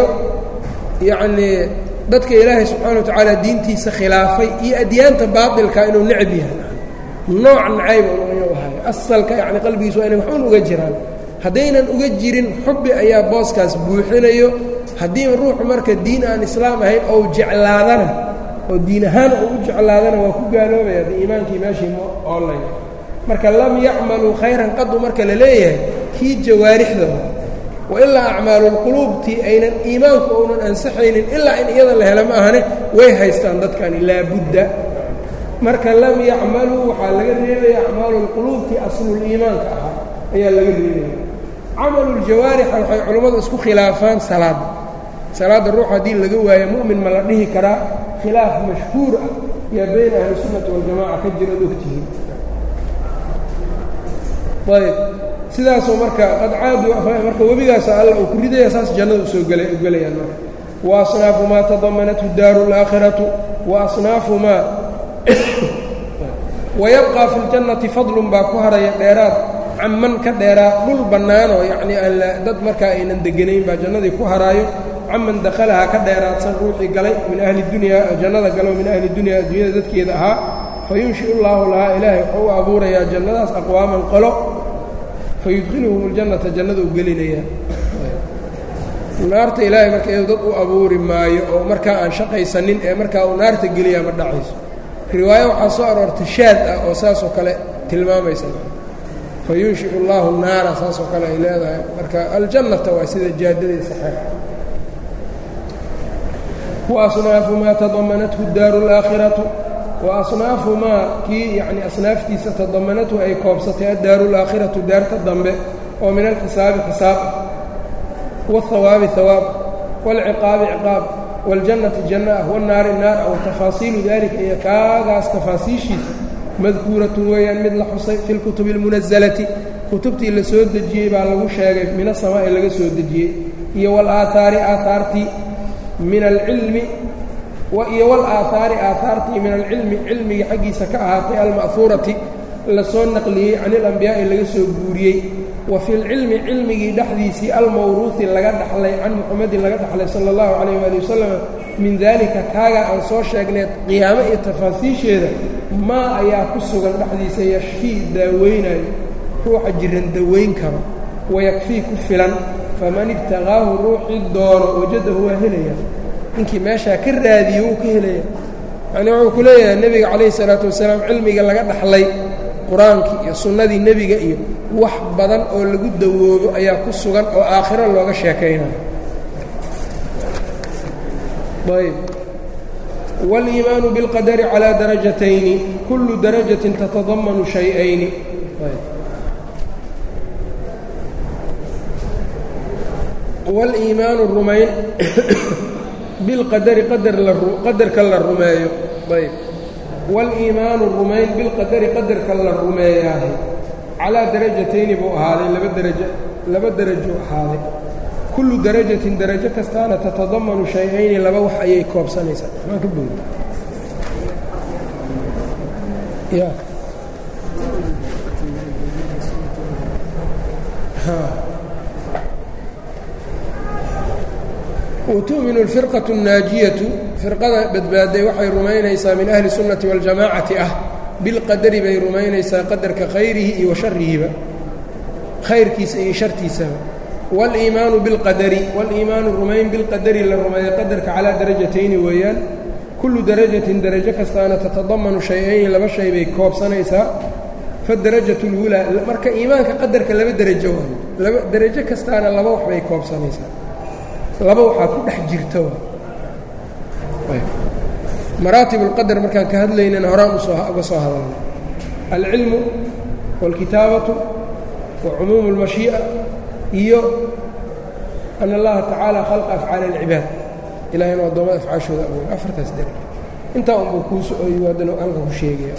yacnii dadka ilaahay subxaana wa tacaala diintiisa khilaafay iyo adyaanta baatilka inuu necab yahay nooc nacayb inuu haayo asalka yacni qalbigiis waa inay waxun uga jiraan haddaynan uga jirin xubbi ayaa booskaas buuxinayo haddii ruuxu marka diin aan islaam ahayn ou jeclaadana oo diin ahaan uu u jeclaadana waa ku gaaloobaya haddii iimaankii meeshii ma oolay marka lam yacmaluu khayran qadu marka la leeyahay kii jawaarixda wa ilaa acmaalulquluubtii aynan iimaanku ounan ansaxaynin ilaa in iyada la helo ma ahane way haystaan dadkani laabudda marka lam yacmaluu waxaa laga reebaya acmaalulquluubtii asluliimaanka ahaa ayaa laga reebaya camaluljawaarixa waxay culammadu isku khilaafaan salaadda salaadda ruux haddii laga waayo mu'min ma la dhihi karaa khilaaf mashhuur ah yaa bayna ahlisunnati waljamaca ka jira ad ogtihiin ayb sidaasoo marka qad caadu marka webigaasa alla uu ku ridaya saas jannada usoo gela gelayaan marka wa asnaafu maa tadamanathu daaru اlaakhiratu wa asnaafu maa wayabqaa fi ljannati fadlun baa ku haraya dheeraad caman ka dheeraa dhul bannaanoo yacnii aan dad markaa aynan deganayn baa jannadii ku haraayo caman dakhalahaa ka dheeraadsan ruuxii galay min ahli dunyaa jannada galo min ahli dunyaa adduunyada dadkeeda ahaa fayunshiu llaahu lahaa ilaahay wuxuu u abuurayaa jannadaas aqwaaman qolo fayudkhiluhum اljannata jannada u gelinayaa naarta ilaahay marka iyado dad u abuuri maayo oo markaa aan shaqaysanin ee markaa uu naarta geliyaa ma dhacayso riwaayo waxaa soo aroortay shaad ah oo saasoo kale tilmaamaysa fayunshiu اllaahu naara saasoo kale ay leedahay marka aljannata waa sida jaadadii saxeex waasnaafu maa tadamanathu daaru اlaakhiratu wa asnaafu maa kii yacni asnaaftiisa tadamanathu ay koobsatay addaaru اlaakhiratu daarta dambe oo min alxisaabi xisaab ah wاlhawaabi hawaab wاlciqaabi ciqaab wاljannati janna ah wاnnaari naar ah watafaasiilu dalika iyo kaagaas tafaasiishiisa madkuuratun weeyaan mid la xusay fi lkutubi اlmunazalati kutubtii la soo dejiyey baa lagu sheegay min asamaa'i laga soo dejiyey iyo wاlaahaari aahaartii min alcilmi iyo wاlaahaari aahaartii min alcilmi cilmiga xaggiisa ka ahaatay alma'huurati la soo naqliyey can ilambiyaa'i laga soo guuriyey wa fi lcilmi cilmigii dhexdiisii almawruuhi laga dhaxlay can muxamedin laga dhaxlay sala اllahu calayh waali wasalam min daalika kaaga aan soo sheegneed qiyaamo iyo tafaasiisheeda maa ayaa ku sugan dhexdiisa yashfii daaweynayo ruuxa jiran daweyn karo wayakfii ku filan faman ibtaqaahu ruuxii doono wajadahu waa helaya ninkii meeshaa ka raadiyo wuu ka helaya yacnii wuxuu ku leeyahay nebiga calayhi salaatu wasalaam cilmiga laga dhaxlay qur-aankii iyo sunnadii nebiga iyo wax badan oo lagu dawoobo ayaa ku sugan oo aakhiro looga sheekaynayo ayb wاliimaanu biاlqadari calىa darajatayni kullu darajatin tatadamanu shay-ayni wاliimaanu rumayn bilqadari qadarka la rumeeyo ayb wاliimaanu rumayn bilqadari qadarka la rumeeyaahay calaa darajatayni buu ahaaday laba darajo laba derajuu ahaaday kullu darajatin darajo kastaana tatadamanu shay-ayni laba wax ayay koobsanaysaa maan ka boodi ya wtu'minu alfirqatu الnaajiyatu firqada badbaaday waxay rumaynaysaa min ahli sunnati waاljamaacati ah bilqadari bay rumaynaysaa qadarka khayrihi iyo wa sharihiba khayrkiisa iyo shartiisaba wاliimaanu bilqadari wاliimaanu rumayn bilqadari la rumeeya qadarka calaa darajatayni weeyaan kullu darajatin darajo kastaana tatadamanu shay-ayni laba shay bay koobsanaysaa fadarajat اlwulaa marka iimaanka qadarka laba derajo waayo laba derajo kastaana laba wax bay koobsanaysaa laba waxaa ku dhex jirta maraatib اlqadar markaan ka hadlaynana horaan uga soo hadalnay alcilmu wاlkitaabatu wa cumuumu اlmashii'a iyo an allaha tacaala khalqa afcaali اlcibaad ilahay inu addoommada afcaashooda abuuray afartaas dere intaa unbuu kuu so-oyo haddana halka ku sheegaya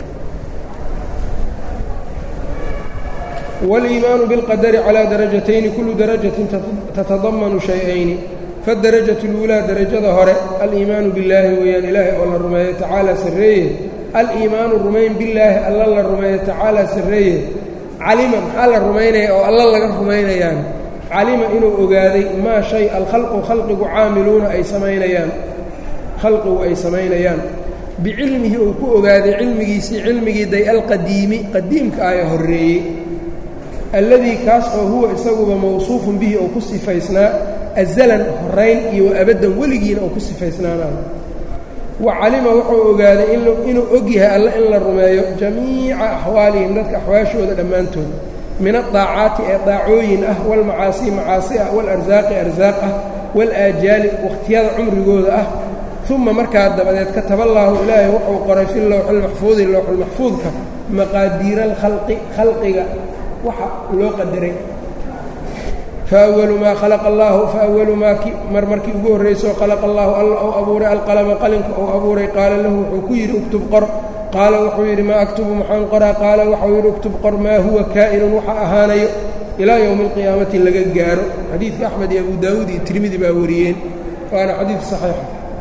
wاliimaanu biاlqadari calىa darajatayni kullu darajatin tatadamanu shay-ayni fadarajat اlwulaa darajada hore aliimaanu billaahi weeyaan ilaahay oo la rumeeyo tacaala sarreeye aliimaanu rumayn billaahi alla la rumeeyo tacaala sarreeye calima maxaa la rumaynaya oo alla laga rumaynayaan calima inuu ogaaday maa shay alkhalqu khalqigu caamiluuna ay samaynayaan khalqigu ay samaynayaan bicilmihi uu ku ogaaday cilmigiisii cilmigii day alqadiimi qadiimka aya horreeyey alladii kaas oo huwa isaguba mawsuufun bihi oo ku sifaysnaa azalan horayn iyo wa abaddan weligiina oo ku sifaysnaanaan wa calima wuxuu ogaaday inuu og yahay alle in la rumeeyo jamiica axwaalihim dadka axwaashooda dhammaantood min adaacaati ee daacooyin ah walmacaasii macaasi ah walarsaaqi arsaaq ah walaajaali wakhtiyada cumrigooda ah uma markaa dabadeed kataballaahu ilaahay wuxuu qoray fi lowxilmaxfuudi lowxulmaxfuudka maqaadiira alkhalqi khalqiga waxa loo qadaray fawalu maa khalaqa allaahu faawalu maa mar markii ugu horraysoo khalaqa allaahu alla ou abuuray alqalama qalinka ou abuuray qaala lahu wuxuu ku yidhi uktub qor qaala wuxuu yidhi maa aktubu maxaan qoraa qaala waxau yidhi uktub qor maa huwa kaa'inun waxa ahaanayo ilaa yowmi alqiyaamati laga gaaro xadiidka axmed iyo abu daawuud iyo tirmidi baa wariyeen waana xadiid saxiixa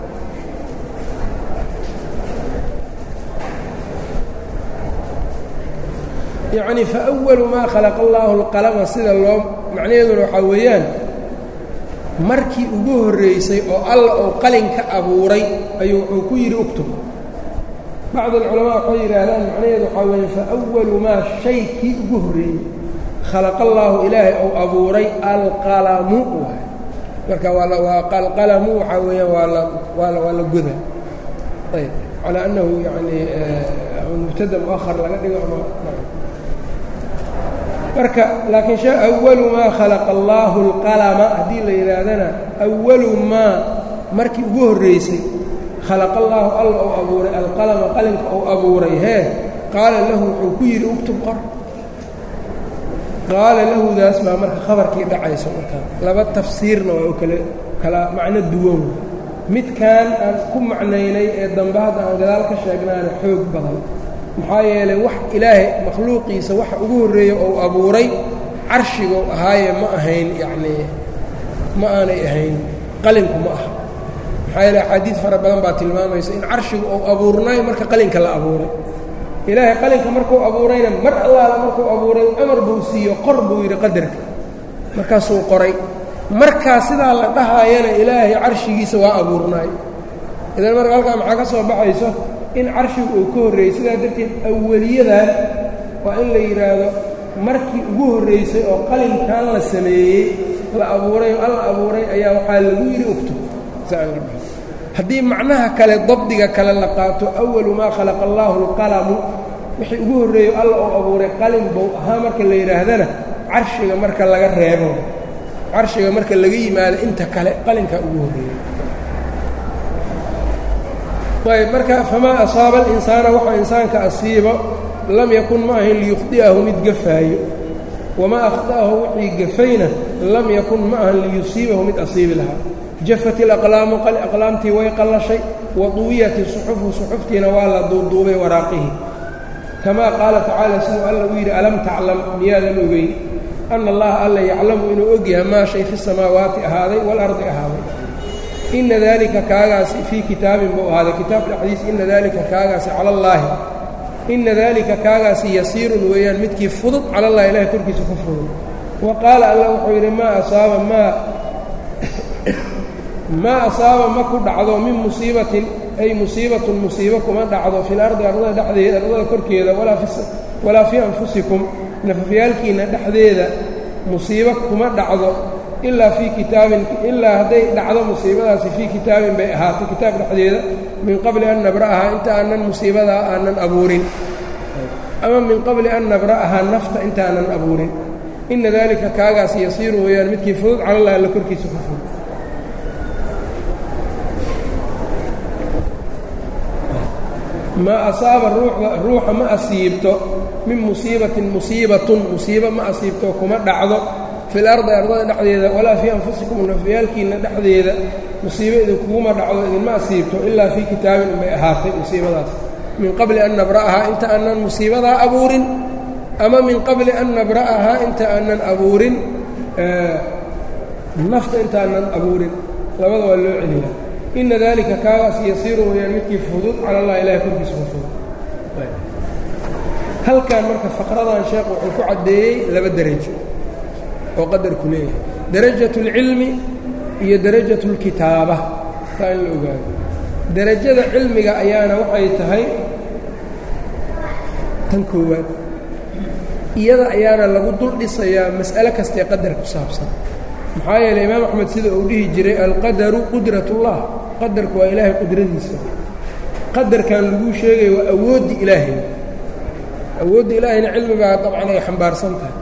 yacni faأwalu maa khalaqa allaahu اlqalama sida loo macnaheeduna waxaa weeyaan markii ugu horraysay oo alla oo qalin ka abuuray ayuu wuxuu ku yidhi uktub bacd alculamaa waxay yidhaahdaan macnaheedu waxaa weeye faأwalu maa shay kii ugu horreeyey khalaqa allaahu ilaahay ou abuuray alqalamu waay marka waa alqalamu waxaa weeyaan waa la waa waa la goda ayb calaa annahu yani mubtada muahar laga dhigo ama marka laakiin shee awalu maa khalaqa allaahu alqalama haddii la yidhaahdana awalu maa markii ugu horraysay khalaqa allaahu alla ou abuuray alqalama qalinka ou abuuray hee qaala lahu wuxuu ku yidhi uktub qor qaala lahudaas baa marka khabarkii dhacayso markaa laba tafsiirna waa u kale kala macno duwan midkan aan ku macnaynay ee dambe hadda aan gadaal ka sheegnaana xoog badan maxaa yeelay wax ilaahay makhluuqiisa waxa ugu horreeya ou abuuray carshigou ahaaye ma ahayn yacnii ma aanay ahayn qalinku ma aha maxaa yeele axaadiid fara badan baa tilmaamaysa in carshigu ou abuurnay marka qalinka la abuuray ilaahay qalinka markuu abuurayna mar allaala markuu abuuray amar buu siiyo qor buu yidhi qadarka markaasuu qoray markaa sidaa la dhahaayana ilaahay carshigiisa waa abuurnaay idan marka halkaa maxaa ka soo baxayso in carshigu uu ka horreeyey sidaa darteed aweliyadan waa in la yidhaahdo markii ugu horraysay oo qalinkan la sameeyey la abuuray oo alla abuuray ayaa waxaa lagu yidhi uktub haddii macnaha kale dabdiga kale la qaato awalu maa khalaqa allaahu alqalamu wixii ugu horreeyo alla oo abuuray qalin bow ahaa marka la yidhaahdana carshiga marka laga reebo carshiga marka laga yimaado inta kale qalinkaa ugu horreeyey ayb marka famaa asaaba alinsaana waxa insaanka asiibo lam yakun ma ahayn liyukhdi'ahu mid gafaayo wamaa akhda'ahu wixii gafayna lam yakun ma ahan liyusiibahu mid asiibi lahaa jafat ilaqlaamu aqlaamtii way qallashay wa duwiyat isuxufu suxuftiina waa la duuduubay waraaqihi kamaa qaala tacaala siduu alla uu yidhi alam taclam miyaadan ogeyn ana allaha alla yaclamu inuu ogyahay maa shay fi samaawaati ahaaday waalardi ahaaday ina daalika kaagaasi fii kitaabin buu ahaaday kitaab dhexdiis ina daalika kaagaasi cala allaahi ina daalika kaagaasi yasiirun weeyaan midkii fudud cala allahi ilahay korkiisa ku fudud wa qaala alla wuxuu yidhi maa asaaba maa maa asaaba ma ku dhacdo min musiibatin ay musiibatun musiibo kuma dhacdo fi lardi ardada dhexdeeda ardada korkeeda walaa fii anfusikum nafafyaalkiinna dhexdeeda musiibo kuma dhacdo ilaa fii kitaabin ilaa hadday dhacdo musiibadaasi fii kitaabin bay ahaatay kitaab dhexdeeda min qabli an nabra'ahaa inta aanan musiibadaa aanan abuurin ama min qabli an nabra'ahaa nafta intaanan abuurin ina daalika kaagaas yasiiru weeyaan midkii fudud calallah alla korkiisa ku fudud maa asaaba ruuxa ma asiibto min musiibatin musiibatun musiibo ma asiibto kuma dhacdo fil ardi ardada dhexdeeda walaa fii anfusikum nafyaalkiinna dhexdeeda musiibo idinkuguma dhacdo idinma asiibto ilaa fii kitaabin unbay ahaatay musiibadaas min qabli an nabra'ahaa inta aanan musiibadaa abuurin ama min qabli an nabra'ahaa inta aanan abuurin nafta intaanan abuurin labada waa loo celiyaa ina dalika kaagaas yasiiru weyaan midkii fudud cala allah ilahay korkiisa ku fudud halkan marka faqradan sheekh wuxuu ku caddeeyey laba derajo oo qadarku leeyahay darajat اlcilmi iyo darajat اlkitaaba taa in la ogaado derajada cilmiga ayaana waxay tahay tan koowaad iyada ayaana lagu dul dhisayaa mas'ale kastaee qadar ku saabsan maxaa yeeley imaam axmed sida uu dhihi jiray alqadaru qudrat ullah qadarku waa ilaahay qudradiisa qadarkan laguu sheegaya waa awooddii ilaahay awoodda ilaahayna cilmigaa dabcan ay xambaarsan tahay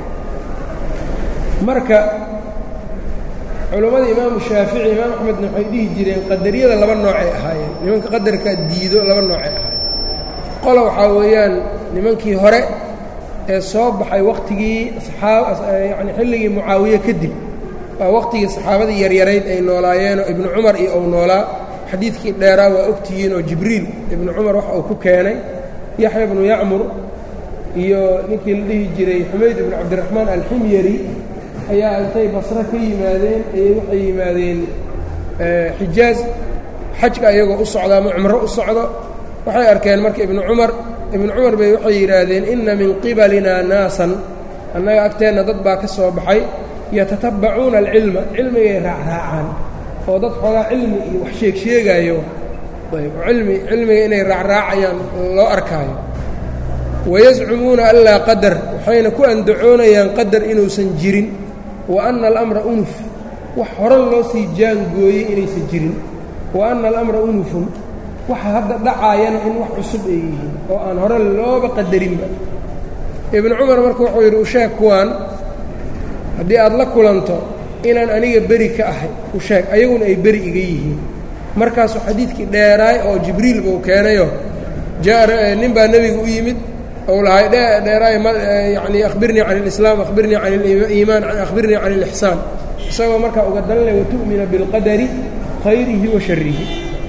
marka culammada imaamu shaafici imaam axmedna waxay dhihi jireen qadariyada laba noocay ahaayeen nimanka qadarka diido laba noocay ahaayeen qola waxaa weeyaan nimankii hore ee soo baxay wakhtigii yani xilligii mucaawiye kadib waa wakhtigii saxaabadii yaryarayd ay noolaayeenoo ibnu cumar iyo ou noolaa xadiidkii dheeraa waa ogtihiin oo jibriil ibnu cumar wax uu ku keenay yaxya bnu yacmur iyo ninkii la dhihi jiray xumayd ibnu cabdiraxmaan alximyari ayaa intay basre ka yimaadeen ayay waxay yimaadeen xijaaz xajka ayagoo u socda ama cumro u socdo waxay arkeen marka ibnu cumar ibnu cumar bay waxay yidhaahdeen inna min qibalinaa naasan annaga agteenna dad baa ka soo baxay yatatabbacuuna alcilma cilmigay raacraacaan oo dad xoogaa cilmi iyo wax sheeg sheegaayo ayb cilmi cilmiga inay raacraacayaan loo arkaayo wayascumuuna anlaa qadar waxayna ku andacoonayaan qadar inuusan jirin wa anna alamra unuf wax hore loo sii jaangooyey inaysan jirin wa anna alamra unufun waxa hadda dhacaayana in wax cusub ay yihiin oo aan hore looba qadarinba ibnu cumar marka wuxuu yidhi usheeg kuwaan haddii aad la kulanto inaan aniga beri ka ahay u sheeg ayaguna ay beri iga yihiin markaasuu xadiidkii dheeraay oo jibriil buu keenayo nin baa nebiga u yimid ou lahay dheeraay yani akhbirnii can اlislaam akhbirnii can اliimaan akhbirnii can اlixsaan isagoo markaa uga dalanay watu'mina biاlqadari khayrihi wa sharihi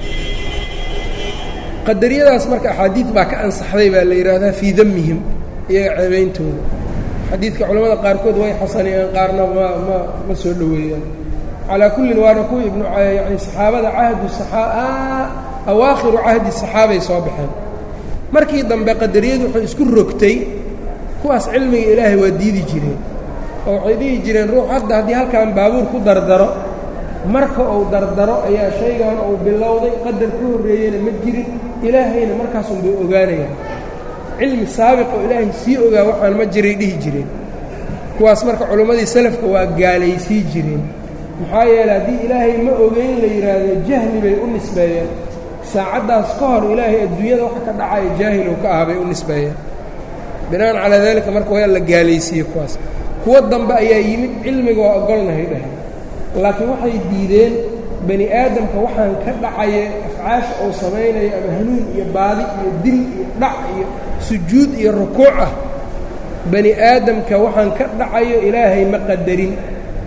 qadariyadaas marka axaadiid baa ka ansaxday baa la yidhaahdaa fii damihim iyaga ceebeyntooda xadiidka culamada qaarkood way xasaniyeen qaarna ma ma ma soo dhoweeyaan calaa kullin waana kuwii ibnu yani saxaabada cahdu awaakhiru cahdi saxaabay soo baxeen markii dambe qadariyadu waxay isku rogtay kuwaas cilmiga ilaahay waa diidi jireen oo waxay dhihi jireen ruux hadda haddii halkan baabuur ku dardaro marka uu dardaro ayaa shaygan uu bilowday qadar ka horreeyeyna ma jirin ilaahayna markaasun bay ogaanayaan cilmi saabiq oo ilaahay sii ogaa waxaan ma jiray dhihi jireen kuwaas marka culimmadii salafka waa gaalaysii jireen maxaa yeeley haddii ilaahay ma ogeyn la yidhaahdo jahli bay u nisbeeyeen saacaddaas ka hor ilaahay adduunyada waxa ka dhacaya jaahilow ka ah bay u nisbeeyeen bina'an calaa daalika marka waa la gaalaysiiyey kuwaas kuwo dambe ayaa yimid cilmiga waa ogolnahay dhaheen laakiin waxay diideen bani aadamka waxaan ka dhacaya afcaasha uu samaynayo ama hanuun iyo baadi iyo dil iyo dhac iyo sujuud iyo rukuuc ah bani aadamka waxaan ka dhacayo ilaahay ma qadarin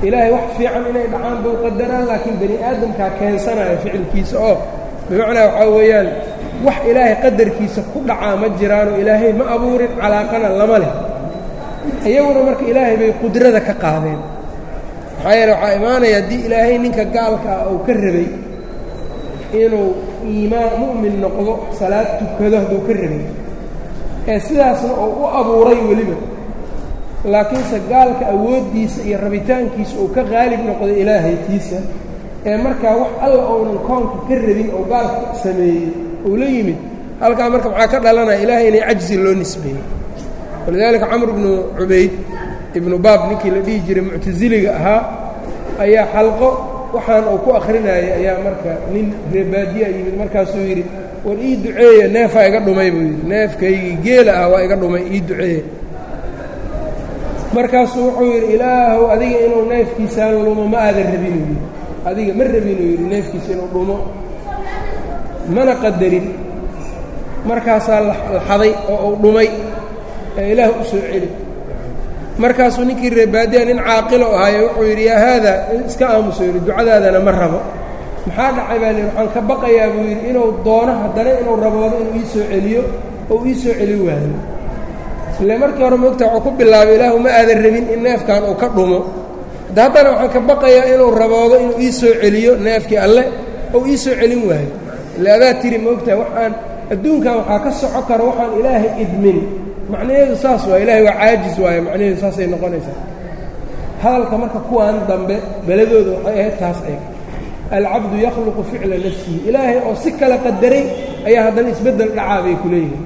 ilaahay wax fiican inay dhacaan buu qadaraan laakiin bani aadamkaa keensanaya ficilkiisa oo bimacnaa waxaa weeyaan wax ilaahay qadarkiisa ku dhacaa ma jiraanoo ilaahay ma abuurin calaaqana lama leh iyaguna marka ilaahay bay qudrada ka qaadeen maxaa yeele waxaa imaanaya haddii ilaahay ninka gaalka ah uu ka rabay inuu iimaan mu'min noqdo salaad tukado hadduu ka rabay ee sidaasna uu u abuuray weliba laakiinse gaalka awooddiisa iyo rabitaankiisa uu ka qaalib noqday ilaahaytiisa ee markaa wax alla ounan koonka ka rabin oo gaalka sameeyey uu la yimid halkaa marka maxaa ka dhalanaya ilaahay inay cajzi loo nisbeeyey walidaalika camr bnu cubayd ibnu baab ninkii la dhihi jiray muctasiliga ahaa ayaa xalqo waxaan uu ku akhrinayay ayaa marka nin reebaadiya yimid markaasuu yidhi war ii duceeya neefaa iga dhumay buu yidhi neefkaygii geela ah waa iga dhumay ii duceeya markaasuu wuxuu yidhi ilaahow adiga inuu neefkiisaan lumo ma aadan rabinuu yidhi adiga ma rabinuu yidhi neefkiisa inuu dhumo mana qadarin markaasaa la xaday oo uu dhumay ee ilaah u soo celi markaasuu ninkii reebaadiya nin caaqilo ahaaye wuxuu yidhi yaa haada iska aamuso yidhi ducadaadana ma rabo maxaa dhacay baa lihi waxaan ka baqayaa buu yidhi inuu doono haddana inuu raboodo inuu ii soo celiyo oo ii soo celi waayo ile markii hore moogta wuxuu ku bilaabay ilaahu ma aadan rabin in neefkan uu ka dhumo hadda haddana waxaan ka baqayaa inuu raboodo inuu ii soo celiyo neefkii alle ou ii soo celin waayo ile adaa tiri moogtaha waxaan adduunkan waxaa ka soco karo waxaan ilaahay idmin macnaheedu saas waay ilaahay waa caajis waaye macnaheedu saasay noqonaysaa hadalka marka kuwaan dambe beladooda waxay ahayd taas ay alcabdu yakhluqu ficla nafsihi ilaahay oo si kala qadaray ayaa haddana isbeddel dhacaa bay ku leeyihiin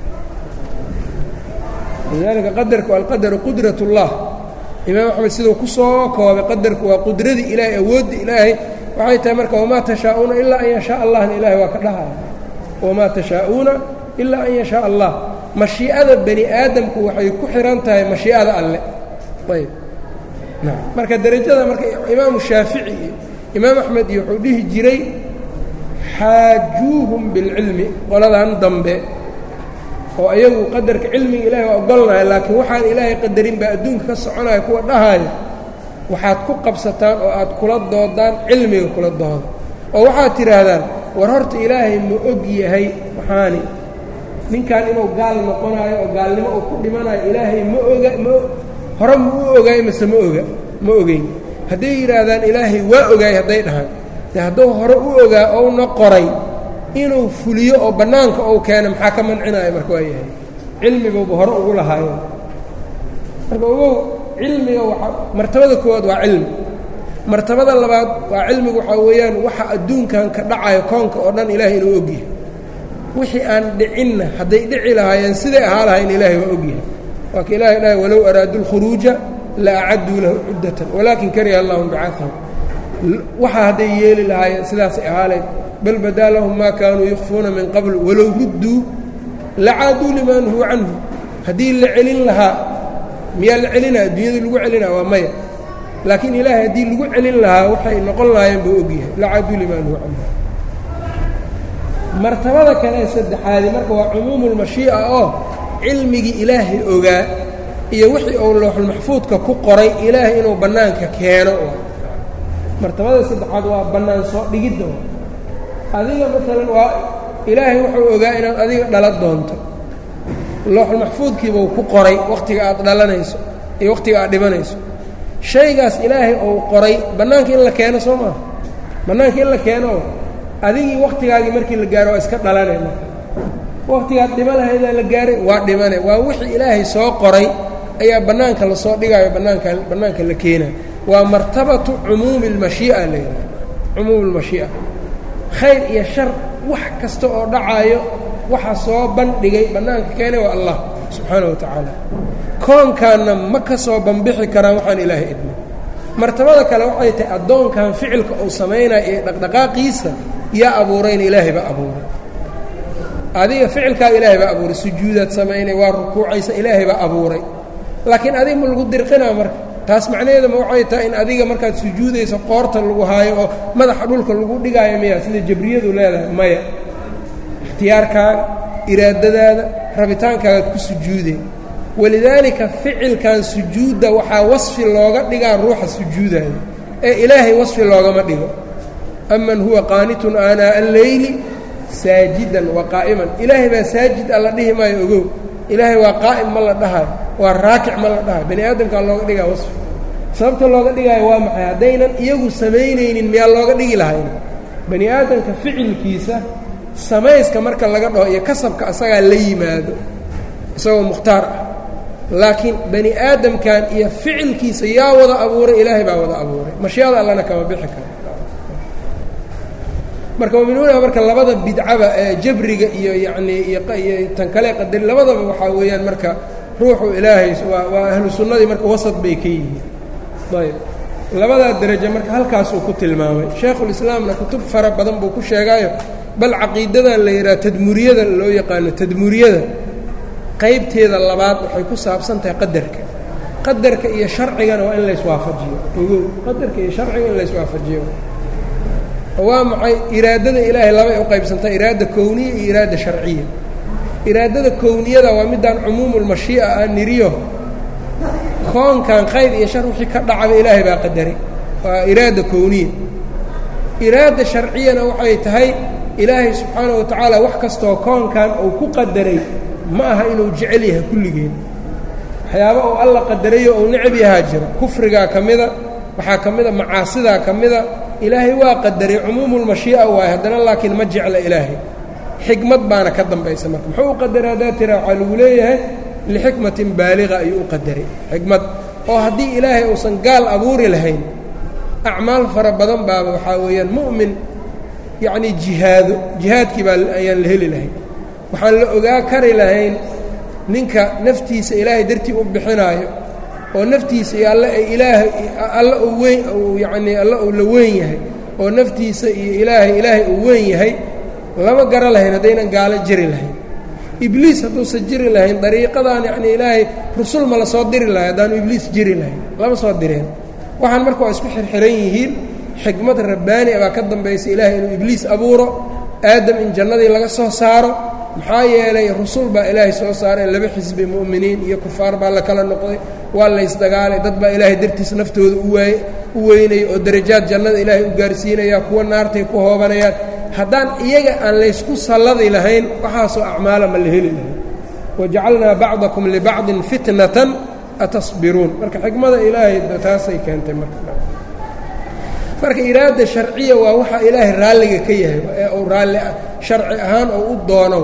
lidaalika qadarku alqadaru qudrat اllah imaam axmed siduu ku soo koobay qadarku waa qudradii ilaahay awoodda ilaahay waxay tahay marka wamaa tashaa'uuna ilaa an yashaa allahna ilaahay waa ka dhahaya wamaa tashaa'uuna ilaa an yashaa allah mashii'ada bani aadamku waxay ku xihan tahay mashii'ada alle ayb marka derajada marka imaamu shaafici iyo imaam axmed iyo wuxuu dhihi jiray xaajuuhum bilcilmi qoladan dambe oo ayagu qadarka cilmiga ilahay waa ogolnaya laakiin waxaan ilaahay qadarin baa adduunka ka soconaya kuwa dhahaayo waxaad ku qabsataan oo aad kula doodaan cilmiga kula dooda oo waxaad tidhaahdaan war horta ilaahay ma og yahay maxaani ninkan inuu gaal noqonaayo oo gaalnimo uu ku dhimanayo ilaahay ma oga ma hore ma u ogaay mase ma oga ma ogeyn hadday yidhaahdaan ilaahay waa ogaay hadday dhahaan de hadduu hore u ogaa ouna qoray inuu fuliyo oo bannaanka ou keena maxaa ka mancinaayo marka waa yahay cilmiguba hore ugu lahaayo marka ogow cilmiga waa martabada koowaad waa cilmi martabada labaad waa cilmigu waxaa weeyaan waxa adduunkan ka dhacayo koonka oo dhan ilaahay inuu ogyahay wixii aan dhicinna hadday dhici lahaayeen siday ahaa lahayn ilaahay waa ogyahay waa ka ilahay dhahay walow araaduu lkhuruuja la acadduu lahu cuddatan walaakin kariha allahum bicahum waxa hadday yeeli lahaayeen sidaasay ahaaleed bal badaa lahum maa kaanuu yukfuuna min qabl walow rudduu lacaaduu limaa nuhuu canhu haddii la celin lahaa miyaa la celinaa adduunyada lagu celinaa waa maya laakiin ilaahay haddii lagu celin lahaa waxay noqon lahaayeen buu ogyahay lacaaduu limaa nuhuu canhu martabada kale ee saddexaadi marka waa cumuumulmashii'a oo cilmigii ilaahay ogaa iyo wixii uu looxulmaxfuudka ku qoray ilaahay inuu bannaanka keeno martabada saddexaad waa bannaan soo dhigidda adiga maalan waa ilaahay wuxuu ogaa inaad adiga dhala doonto looxulmaxfuudkiibuu ku qoray wakhtiga aad dhalanayso iyo wakhtiga aad dhimanayso shaygaas ilaahay uu qoray bannaanka in la keeno soo maaha bannaanka in la keeno adigii wakhtigaagii markii la gaaro waa iska dhalanay marka wakhtigaad dhima lahaydaa la gaaray waa dhimane waa wixii ilaahay soo qoray ayaa bannaanka lasoo dhigaayo bannaanka bannaanka la keenayo waa martabatu cumuumi اlmashii'a la yidhaha cumuum اlmashii'a khayr iyo shar wax kasta oo dhacaayo waxa soo bandhigay bannaanka keenay waa allah subxaana wa tacaala koonkaanna ma ka soo banbixi karaan waxaan ilaahay idmin martabada kale waxay tahay addoonkan ficilka uu samaynaya iyo dhaqdhaqaaqiisa yaa abuurayna ilaahay baa abuuray adiga ficilkaaga ilaahay baa abuuray sujuudaad samaynay waa rukuucaysa ilaahay baa abuuray laakiin adiga ma lagu dirqinaa marka taas macnaheedama waxay tahay in adiga markaad sujuudayso qoorta lagu haayo oo madaxa dhulka lagu dhigaayo miya sida jabriyadu leedahay maya ikhtiyaarkaaga iraadadaada rabitaankaagaad ku sujuuday walidaalika ficilkan sujuudda waxaa wasfi looga dhigaa ruuxa sujuudaya ee ilaahay wasfi loogama dhigo aman huwa qaanitun aanaa'a alleyli saajidan wa qaa'iman ilaahay baa saajid alla dhihi maayo ogow ilaahay waa qaa'im ma la dhahayo waa raakic ma la dhahayo bani aadamkaa looga dhigaa wasfi sababta looga dhigaayo waa maxay haddaynan iyagu samaynaynin miyaa looga dhigi lahayn bani aadamka ficilkiisa samayska marka laga dhaho iyo kasabka asagaa la yimaado isagoo mukhtaar ah laakiin bani aadamkan iyo ficilkiisa yaa wada abuuray ilaahay baa wada abuuray mashiada allana kama bixi karo marka muminuuna marka labada bidcaba ee jabriga iyo yacnii iyo tan kale qadari labadaba waxaa weeyaan marka ruuxu ilaahay waa waa ahlu sunnadii marka wasad bay ka yihiin ayb labadaa derajo marka halkaasuu ku tilmaamay shaekhulislaamna kutub fara badan buu ku sheegaayo bal caqiidadan la yidhaha tadmuuriyada loo yaqaano tadmuuriyada qaybteeda labaad waxay ku saabsan tahay qadarka qadarka iyo sharcigana waa in layswaafajiyo ogow qadarka iyo sharciga in layswaafajiyo waa maxay iraadada ilaahay labay u qaybsantaa iraada kowniya iyo iraada sharciya iraadada kowniyada waa midaan cumuumulmashii'a ah niriyo koonkan khayr iyo shar wixii ka dhacaba ilaahay baa qadaray waa iraada kowniya iraada sharciyana waxay tahay ilaahay subxaanahu wa tacaala wax kastoo koonkan uu ku qadaray ma aha inuu jecel yahay kulligeed waxyaaba uu alla qadarayo uu necab yahaa jira kufrigaa ka mida waxaa ka mida macaasidaa ka mida ilaahay waa qadaray cumuumulmashii'a waaye haddana laakiin ma jecla ilaahay xikmad baana ka dambaysa marka muxuu u qadaray haddaa tira waxaa lagu leeyahay lixikmatin baaliqa ayuu u qadaray xikmad oo haddii ilaahay uusan gaal abuuri lahayn acmaal fara badan baaba waxaa weeyaan mu'min yacnii jihaado jihaadkii baa ayaan la heli lahayn waxaan la ogaa kari lahayn ninka naftiisa ilaahay dartii u bixinaayo oo naftiisa iyo alle ay ilaahay alla uu weyn uu yacnii alla uu la weyn yahay oo naftiisa iyo ilaahay ilaahay uu weyn yahay lama gara lahayn haddaynan gaalo jiri lahayn ibliis hadduusan jiri lahayn dariiqadan yacnii ilaahay rusul ma la soo diri lahay haddaanu ibliis jiri lahayn lama soo direen waxaan marka waa isku xirxiran yihiin xikmad rabbaani baa ka dambaysa ilaahay inuu ibliis abuuro aadam in jannadii laga soo saaro maxaa yeelay rusul baa ilaahay soo saaray laba xisbi mu'miniin iyo kufaar baa la kala noqday waa laysdagaalay dad baa ilaahay dartiis naftooda uwaay u weynaya oo darajaad jannada ilaahay u gaarsiinaya kuwa naartay ku hoobanayaan haddaan iyaga aan laysku salladi lahayn waxaasoo acmaala ma la heli lahayn wajacalnaa bacdakum libacdin fitnatan atasbiruun marka xikmada ilaahay taasay keentay marka marka iraada sharciya waa waxa ilaahay raalliga ka yahay ee uu raalli sharci ahaan oo u doono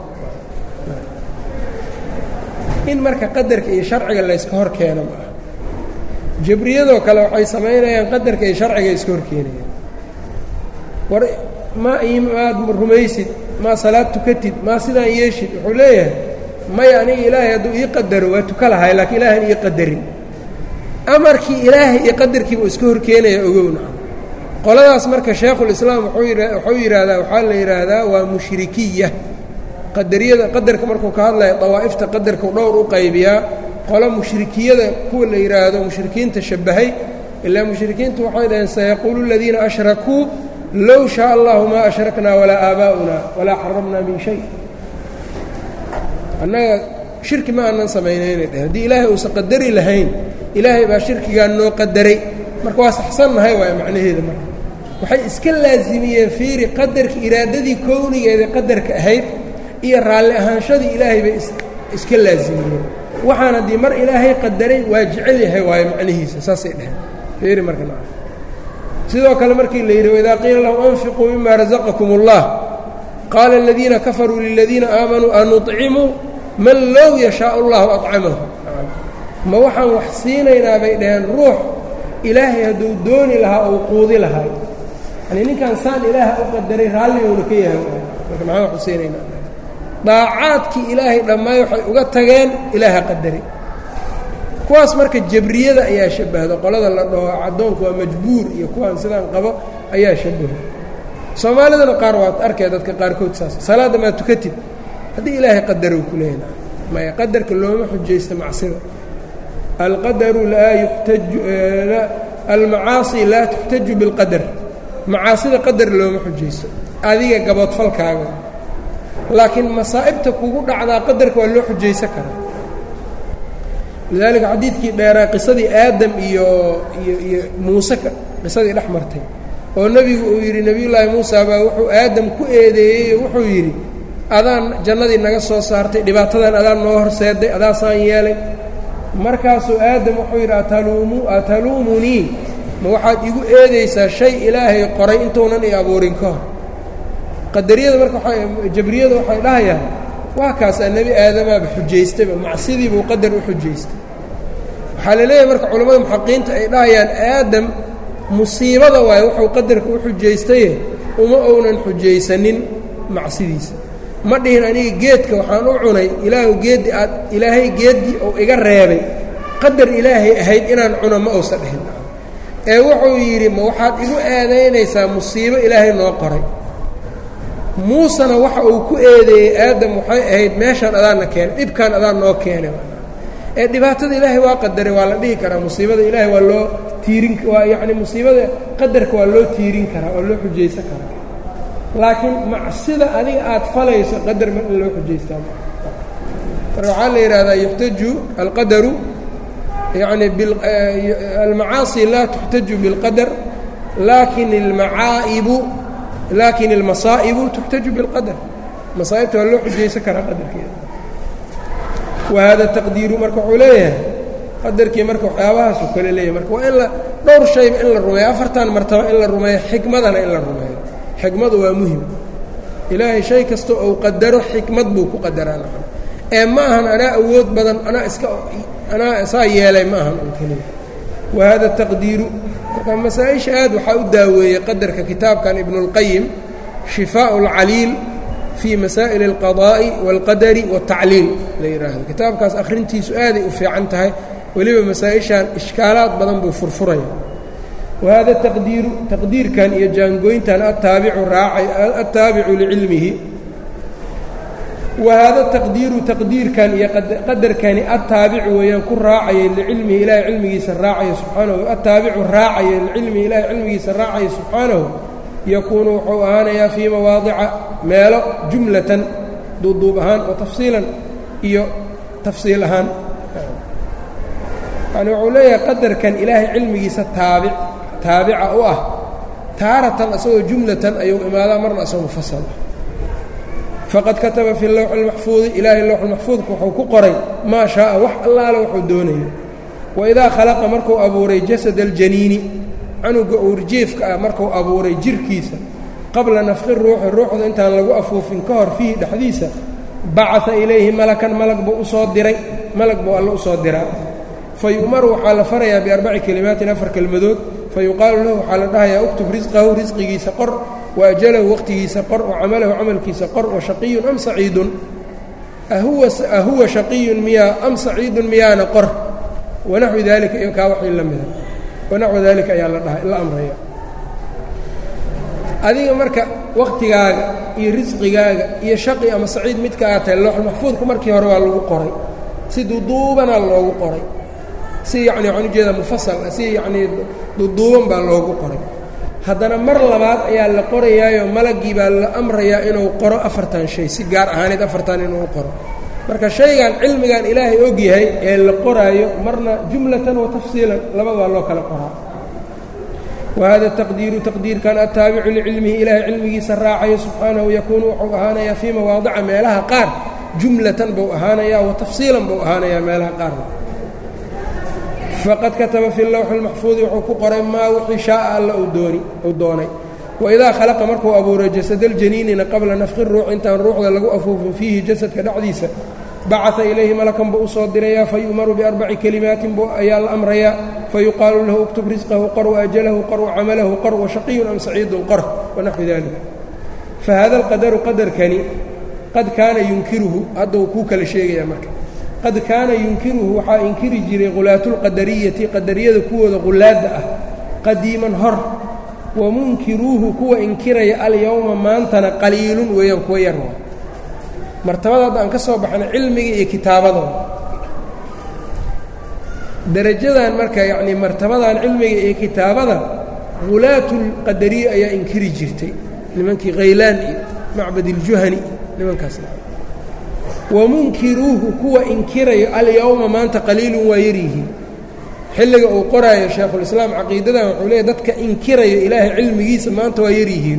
in marka qadarka iyo sharciga layska hor keeno maaha jabriyadoo kale waxay samaynayaan qadarka iyo sharciga iska hor keenayaan war maa maad rumaysid maa salaad tukatid maa sidaan yeeshid wuxuu leeyahay maya aniga ilaahay hadduu ii qadaro waa tuka lahay laakiin ilaahan ii qadarin amarkii ilaahay iyo qadarkiiba iska hor keenaya ogowna qoladaas marka shaekhulislaam wuxuu yidhaahdaa waxaa la yidhaahdaa waa mushrikiya qadariyada qadarka markuu ka hadlaya dawaa'ifta qadarkau dhowr u qaybiyaa qolo mushrikiyada kuwa la yidhaahdo mushrikiinta shabbahay ilaa mushrikiintu waxay dhaheen sayaquulu aladiina ashrakuu low shaa allahu maa ashraknaa walaa aabaa'una walaa xaramnaa min shay annaga shirki ma aanan samaynaynay dheh haddii ilaahay uusan qadari lahayn ilaahay baa shirkigaa noo qadaray marka waa saxsannahay waay macnaheeda marka waxay iska laasimiyeen fiiri qadarka iraadadii kownigeeda qadarka ahayd iyo raalli ahaanshadii ilaahay bay iska laasimiyeen waxaan haddii mar ilaahay qadaray waa jecel yahay waayo macnihiisa saasay dheheen fiiri marka na sidoo kale markii la yidhi waidaa qiila lahum anfiquu mima rasaqakum اllah qaala aladiina kafaruu liladiina aamanuu anuطcimuu man low yashaau اllahu acamahu ma waxaan wax siinaynaa bay dhaheen ruux ilaahay hadduu dooni lahaa ou quudi lahay yani ninkan saan ilaaha u qadaray raalligowna ka yahay marka maxaan wax u siinaynaa daacaadkii ilaahay dhammaay waxay uga tageen ilaaha qadaray kuwaas marka jabriyada ayaa shabbahda qolada la dhaho caddoonku waa majbuur iyo kuwaan sidaan qabo ayaa shabaho soomaalidana qaar waad arkay dadka qaarkood saas salaadda maa tukatid haddii ilaahay qadarow ku leeyna maya qadarka looma xujaysta macsida alqadaru laa yuxtaju almacaasi laa tuxtaju bilqadar macaasida qadar looma xujaysto adiga gaboodfalkaaga laakiin masaa'ibta kugu dhacdaa qadarka waa loo xujaysan karaa lidaalika xadiidkii dheeraa qisadii aadam iyo iyo iyo muuse qisadii dhex martay oo nebigu uu yidhi nebiyullaahi muusa baa wuxuu aadam ku eedeeyey oo wuxuu yidhi adaan jannadii naga soo saartay dhibaatadan adaan noo horseeday adaasaan yeelay markaasuu aadam wuxuu yidhi ataluumu ataluumunii ma waxaad igu eedaysaa shay ilaahay qoray intuunan i abuurin ka hor qadariyada marka waa jabriyada waxay dhahayaan waa kaasaa nebi aadamaaba xujaystayba macsidii buu qadar u xujaystay waxaa la leeyahay marka culimmada muxaqiinta ay dhahayaan aadam musiibada waaye wuxuu qadarka u xujaystaye uma ounan xujaysanin macsidiisa ma dhihin aniga geedka waxaan u cunay ilaahu geeddi aad ilaahay geeddii uu iga reebay qadar ilaahay ahayd inaan cuno ma uusa dhihin ee wuxuu yidhi ma waxaad igu eedaynaysaa musiibo ilaahay noo qoray muusena waxa uu ku eedeeyey aadam waxay ahayd meeshaan adaanna keenay dhibkaan adaan noo keenay ee dhibaatada ilaahay waa qadaray waa la dhihi karaa musiibada ilaahay waa loo tiirin waa yacni musiibada qadarka waa loo tiirin karaa waa loo xujaysan karaa laakiin macsida adiga aad falayso qadar ma in loo xujaystaa marka waxaa la yidhahdaa yuxtaju alqadaru yacni almacaasi laa tuxtaju biاlqadar laakin almacaa'ibu laakin almasaa'ibu tuxtaju biاlqadar masaa'ibta waa loo xujaysan karaa qadarkeeda wa hada taqdiiru marka wuxuu leeyahay qadarkii marka waxyaabahaasuu kale leeyahay marka waa in la dhowr shayba in la rumeeyo afartan martaba in la rumeeyo xikmadana in la rumeeyo xikmadu waa muhim ilaahay shay kasta ou qadaro xikmad buu ku qadaraa nacam ee ma ahan anaa awood badan anaa iska anaa saa yeelay ma ahan un keliya wa hada taqdiiru marka masaa-isha aad waxaa u daaweeyey qadarka kitaabkan ibnuاlqayim shifaaءu اlcaliil fii masaa'il اlqadaa'i wاlqadari wاtacliil la yidhaahdo kitaabkaas akhrintiisu aaday u fiican tahay weliba masaa-ishan ishkaalaad badan buu furfuraya wahada taqdiiru taqdiirkan iyo jaangooyntan ataabicu raacay attaabicu licilmihi wahaada taqdiiru taqdiirkan iyo qadarkani attaabicu weeyaan ku raacaya licilmihi ilaahay cilmigiisa raacaya subxaanahu attaabicu raacaya licilmihi ilaahay cilmigiisa raacaya subxaanahu yakuunu wuxuu ahaanayaa fii mawaadica meelo jumlatan duuduub ahaan wa tafsiilan iyo tafsiil ahaan yani wuxuu leeyahay qadarkan ilaahay cilmigiisa taabic taabica u ah taaratan asagoo jumlatan ayuu imaadaa marna asagoo mufasal ah faqad kataba fi lowxi اlmaxfuudi ilaahay lowxulmaxfuudka wuxuu ku qoray maa shaaa wax allaale wuxuu doonayo waidaa khalaqa markuu abuuray jasad aljaniini canuga uurjiefka ah markuu abuuray jirkiisa qabla nafqi ruuxi ruuxda intaan lagu afuufin ka hor fiihi dhexdiisa bacaa ilayhi malakan malag buu usoo diray malag buu alle usoo diraa fayu'maru waxaa la farayaa biarbaci kelimaatin afar kelmadood fayuqaalu lahu waxaa la dhahayaa uktub risqahu risqigiisa qor wa ajalahu waqtigiisa qor wa camalahu camalkiisa qor wa shaqiyun am saciidun ahuwa shaqiyun miyaa am saciidun miyaana qor wanaxwi daalika iyo kaa waxii la mida wanaxwi daalika ayaa la dhaha la amraya adiga marka waqtigaaga iyo risqigaaga iyo shaqi ama saciid midka aad tahay looxulmaxfuudku markii hore waa lagu qoray si duduubanaa loogu qoray si yacni waxaan ujeedaa mufasal si yacnii duduuban baa loogu qoray haddana mar labaad ayaa la qorayaayo malaggii baa la amrayaa inuu qoro afartan shay si gaar ahaaneed afartan inuu qoro marka shaygan cilmigan ilaahay og yahay ee la qoraayo marna jumlatan wa tafsiilan labadaa loo kala qoraa wahada taqdiiru taqdiirkan attaabicu licilmihi ilaahay cilmigiisa raacayo subxaanahu yakuunu wuxuu ahaanayaa fii mawaadica meelaha qaar jumlatan buu ahaanayaa wa tafsiilan buu ahaanayaa meelaha qaarna faqad kataba fi lowxi اlmaxfuudi wuxuu ku qoray maa wixii shaaa alla uu doonay waidaa khalaqa markuu abuuray jasadاljaniinina qabla nafqi ruux intaan ruuxda lagu afuufin fiihi jasadka dhexdiisa bacaa ilayhi malakan buu usoo dirayaa fayu'maru biarbaci kelimaatin buu ayaa la amrayaa fayuqaalu lahu uktub risqahu qor waajalahu qor wacamalahu qor washaqiyun am saciidun qor wanaxwi dalik fahada alqadaru qadarkani qad kaana yunkiruhu haddau kuu kala sheegayaa marka qad kaana yunkiruhu waxaa inkiri jiray khulaatulqadariyati qadariyada kuwooda qulaadda ah qadiiman hor wa munkiruuhu kuwa inkiraya alyowma maantana qaliilun weeyaan kuwa yar waa martabada hadda aan ka soo baxnay cilmiga iyo kitaabadooda darajadan marka yacnii martabadan cilmiga iyo kitaabada khulaatulqadariya ayaa inkiri jirtay nimankii khaylaan iyo macbad iljuhani nimankaas wamunkiruuhu kuwa inkirayo alyowma maanta qaliilun waa yaryihiin xilliga uu qoraayo shaekhulislaam caqiidadan wuxuu leeyahy dadka inkirayo ilaahay cilmigiisa maanta waa yaryihiin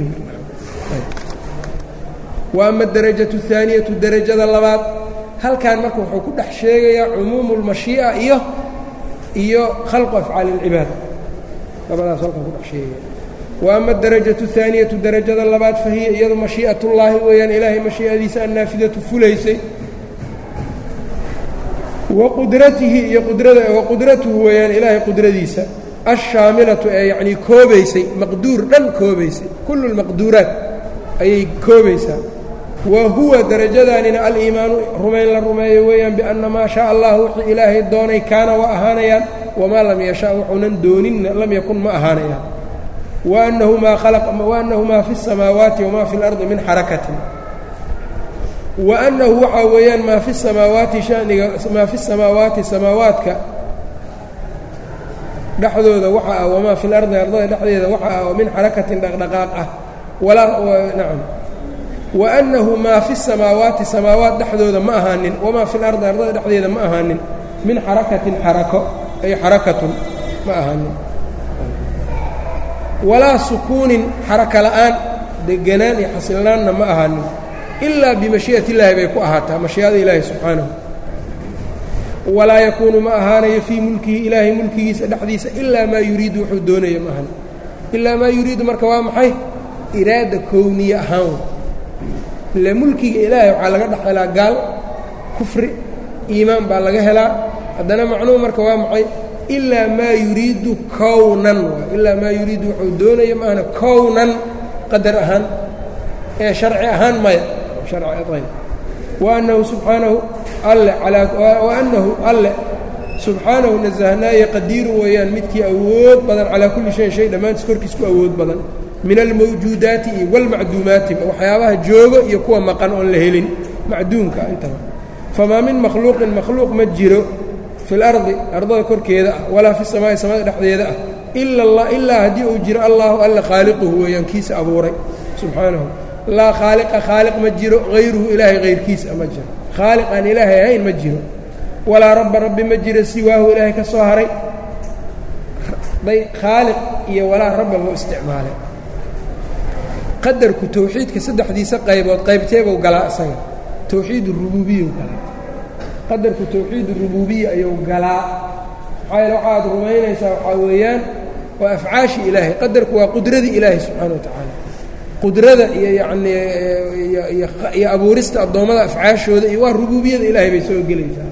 wa ama adarajatu اhaaniyatu derajada labaad halkan marka wuxuu ku dhex sheegayaa cumuumu اlmashii'a iyo iyo khalqu afcaali اlcibaad labadaas halkan ku dhex sheegaya wa ama adarajatu اhaaniyatu derajada labaad fa hiya iyadu mashii'at ullaahi weeyaan ilaahay mashii'adiisa annaafidatu fulaysay wa qudratihi iyo qudrada wa qudratuhu weeyaan ilaahay qudradiisa alshaamilatu ee yacnii koobaysay maqduur dhan koobaysay kullu lmaqduuraat ayay koobaysaa wa huwa darajadanina aliimaanu rumayn la rumeeyo weeyaan bianna maa shaa allah wixii ilaahay doonay kaana waa ahaanayaan wamaa lam yasha wuxuunan dooninna lam yakun ma ahaanayaan waannahu maa khalaqa waannahu maa fi الsamaawaati wamaa fi اlardi min xarakatin waannahu waxaa weeyaan maa fi samaawaati shaniga maa fi samaawaati samaawaadka dhexdooda waxa ah wamaa fi lardi ardada dhexdeeda waxa ah oo min xarakatin dhaqdhaqaaq ah walaa nacam waannahu maa fi samaawaati samaawaat dhexdooda ma ahaanin wamaa fi lardi ardada dhexdeeda ma ahaanin min xarakatin xarako ay xarakatun ma ahaanin walaa sukuunin xaraka la'aan deganaan iyo xasilnaanna ma ahaanin ilaa bimashii'at illaahi bay ku ahaataa mashii'ada ilaahi subxaanahu walaa yakuunu ma ahaanayo fii mulkihi ilaahay mulkigiisa dhexdiisa ilaa maa yuriidu wuxuu doonaya ma ahan ilaa maa yuriidu marka waa maxay iraada kowniye ahaan ile mulkiga ilaahay waxaa laga dhex helaa gaal kufri iimaan baa laga helaa haddana macnuhu marka waa maxay ilaa maa yuriidu kownan ilaa maa yuriidu wuxuu doonaya ma ahana kownan qadar ahaan ee sharci ahaan maya waannahu subxaanahu alle waannahu alle subxaanahu nasahnaaye qadiiru weeyaan midkii awood badan calaa kulli shayin shay dhammaantiis korkiis ku awood badan min almawjuudaati iyo walmacduumaati waxyaabaha joogo iyo kuwa maqan oon la helin macduumka intaba famaa min makhluuqin makhluuq ma jiro fi lardi ardada korkeeda ah walaa fi samaa'i samada dhexdeeda ah ilaa haddii uu jiro allaahu alle khaaliquhu weeyaan kiisa abuuray subxaanahu laa khaaliqa khaaliq ma jiro hayruhu ilaahay hayrkiisa ma jiro khaaliq aan ilaahay ahayn ma jiro walaa rabba rabbi ma jiro siwaahu ilaahay ka soo haray bay khaaliq iyo walaa rabba loo isticmaalay qadarku towxiidka saddexdiisa qaybood qaybteebuu galaa isaga towxiid rubuubiyau galaa qadarku towxiid rubuubiya ayuu galaa maxaa yaele waxaad rumaynaysaa waxaa weeyaan waa afcaashi ilaahay qadarku waa qudradii ilaahay subxaana wa tacaala qudrada iyo yacnii iyo abuurista addoommada afcaashooda iyo waa rubuubiyada ilaahay bay soo gelaysaa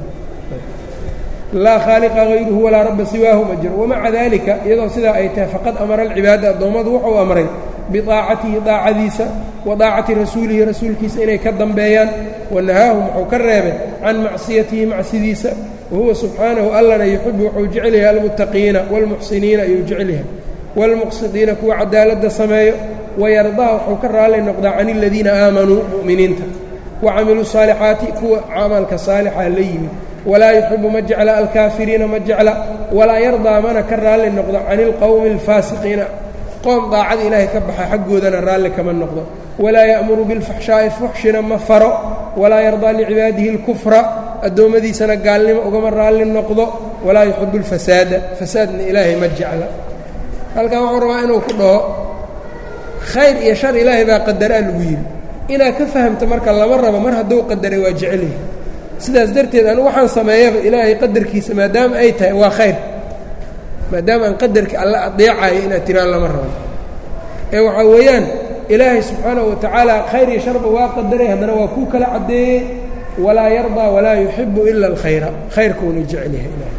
laa khaaliqa hayruhu walaa rabba siwaahu ma jiro wamaca daalika iyadoo sidaa ay tahay faqad amara alcibaada addoommadu wuxuu amray biaacatihi daacadiisa wa daacati rasuulihi rasuulkiisa inay ka dambeeyaan wanahaahum wuxuu ka reebay can macsiyatihi macsidiisa wahuwa subxaanahu allana yuxibu wuxuu jecel yahay almuttaqiina waalmuxsiniina ayuu jecel yahay waalmuqsidiina kuwa cadaaladda sameeyo wayardaa wuxuu ka raalli noqdaa can aladiina aamanuu mu'miniinta wa camiluu saalixaati kuwa camalka saalixa la yimid walaa yuxibu ma jecla alkaafiriina ma jecla walaa yardaa mana ka raalli noqdo cani ilqowmi alfaasiqiina qoom daacada ilaahay ka baxa xaggoodana raalli kama noqdo walaa ya'muru bilfaxshaa'i fuxshina ma faro walaa yardaa licibaadihi اlkufra addoommadiisana gaalnimo ugama raalli noqdo walaa yuxibu اlfasaada fasaadna ilaahay ma jecla halkan wuxuu rabaa inuu ku dhaho khayr iyo shar ilaahay baa qadaraa lagu yidhi inaad ka fahamto marka lama rabo mar hadduu qadaray waa jecelyahay sidaas darteed anu waxaan sameeyaba ilaahay qadarkiisa maadaama ay tahay waa khayr maadaama aan qadarka alla adeecayo inaad tiraan lama rabo ee waxaa weeyaan ilaahay subxaanahu wa tacaala khayr iyo sharba waa qadaray haddana waa kuu kala caddeeyey walaa yardaa walaa yuxibu ila alkhayra khayrkuuna jecel yahay ilahay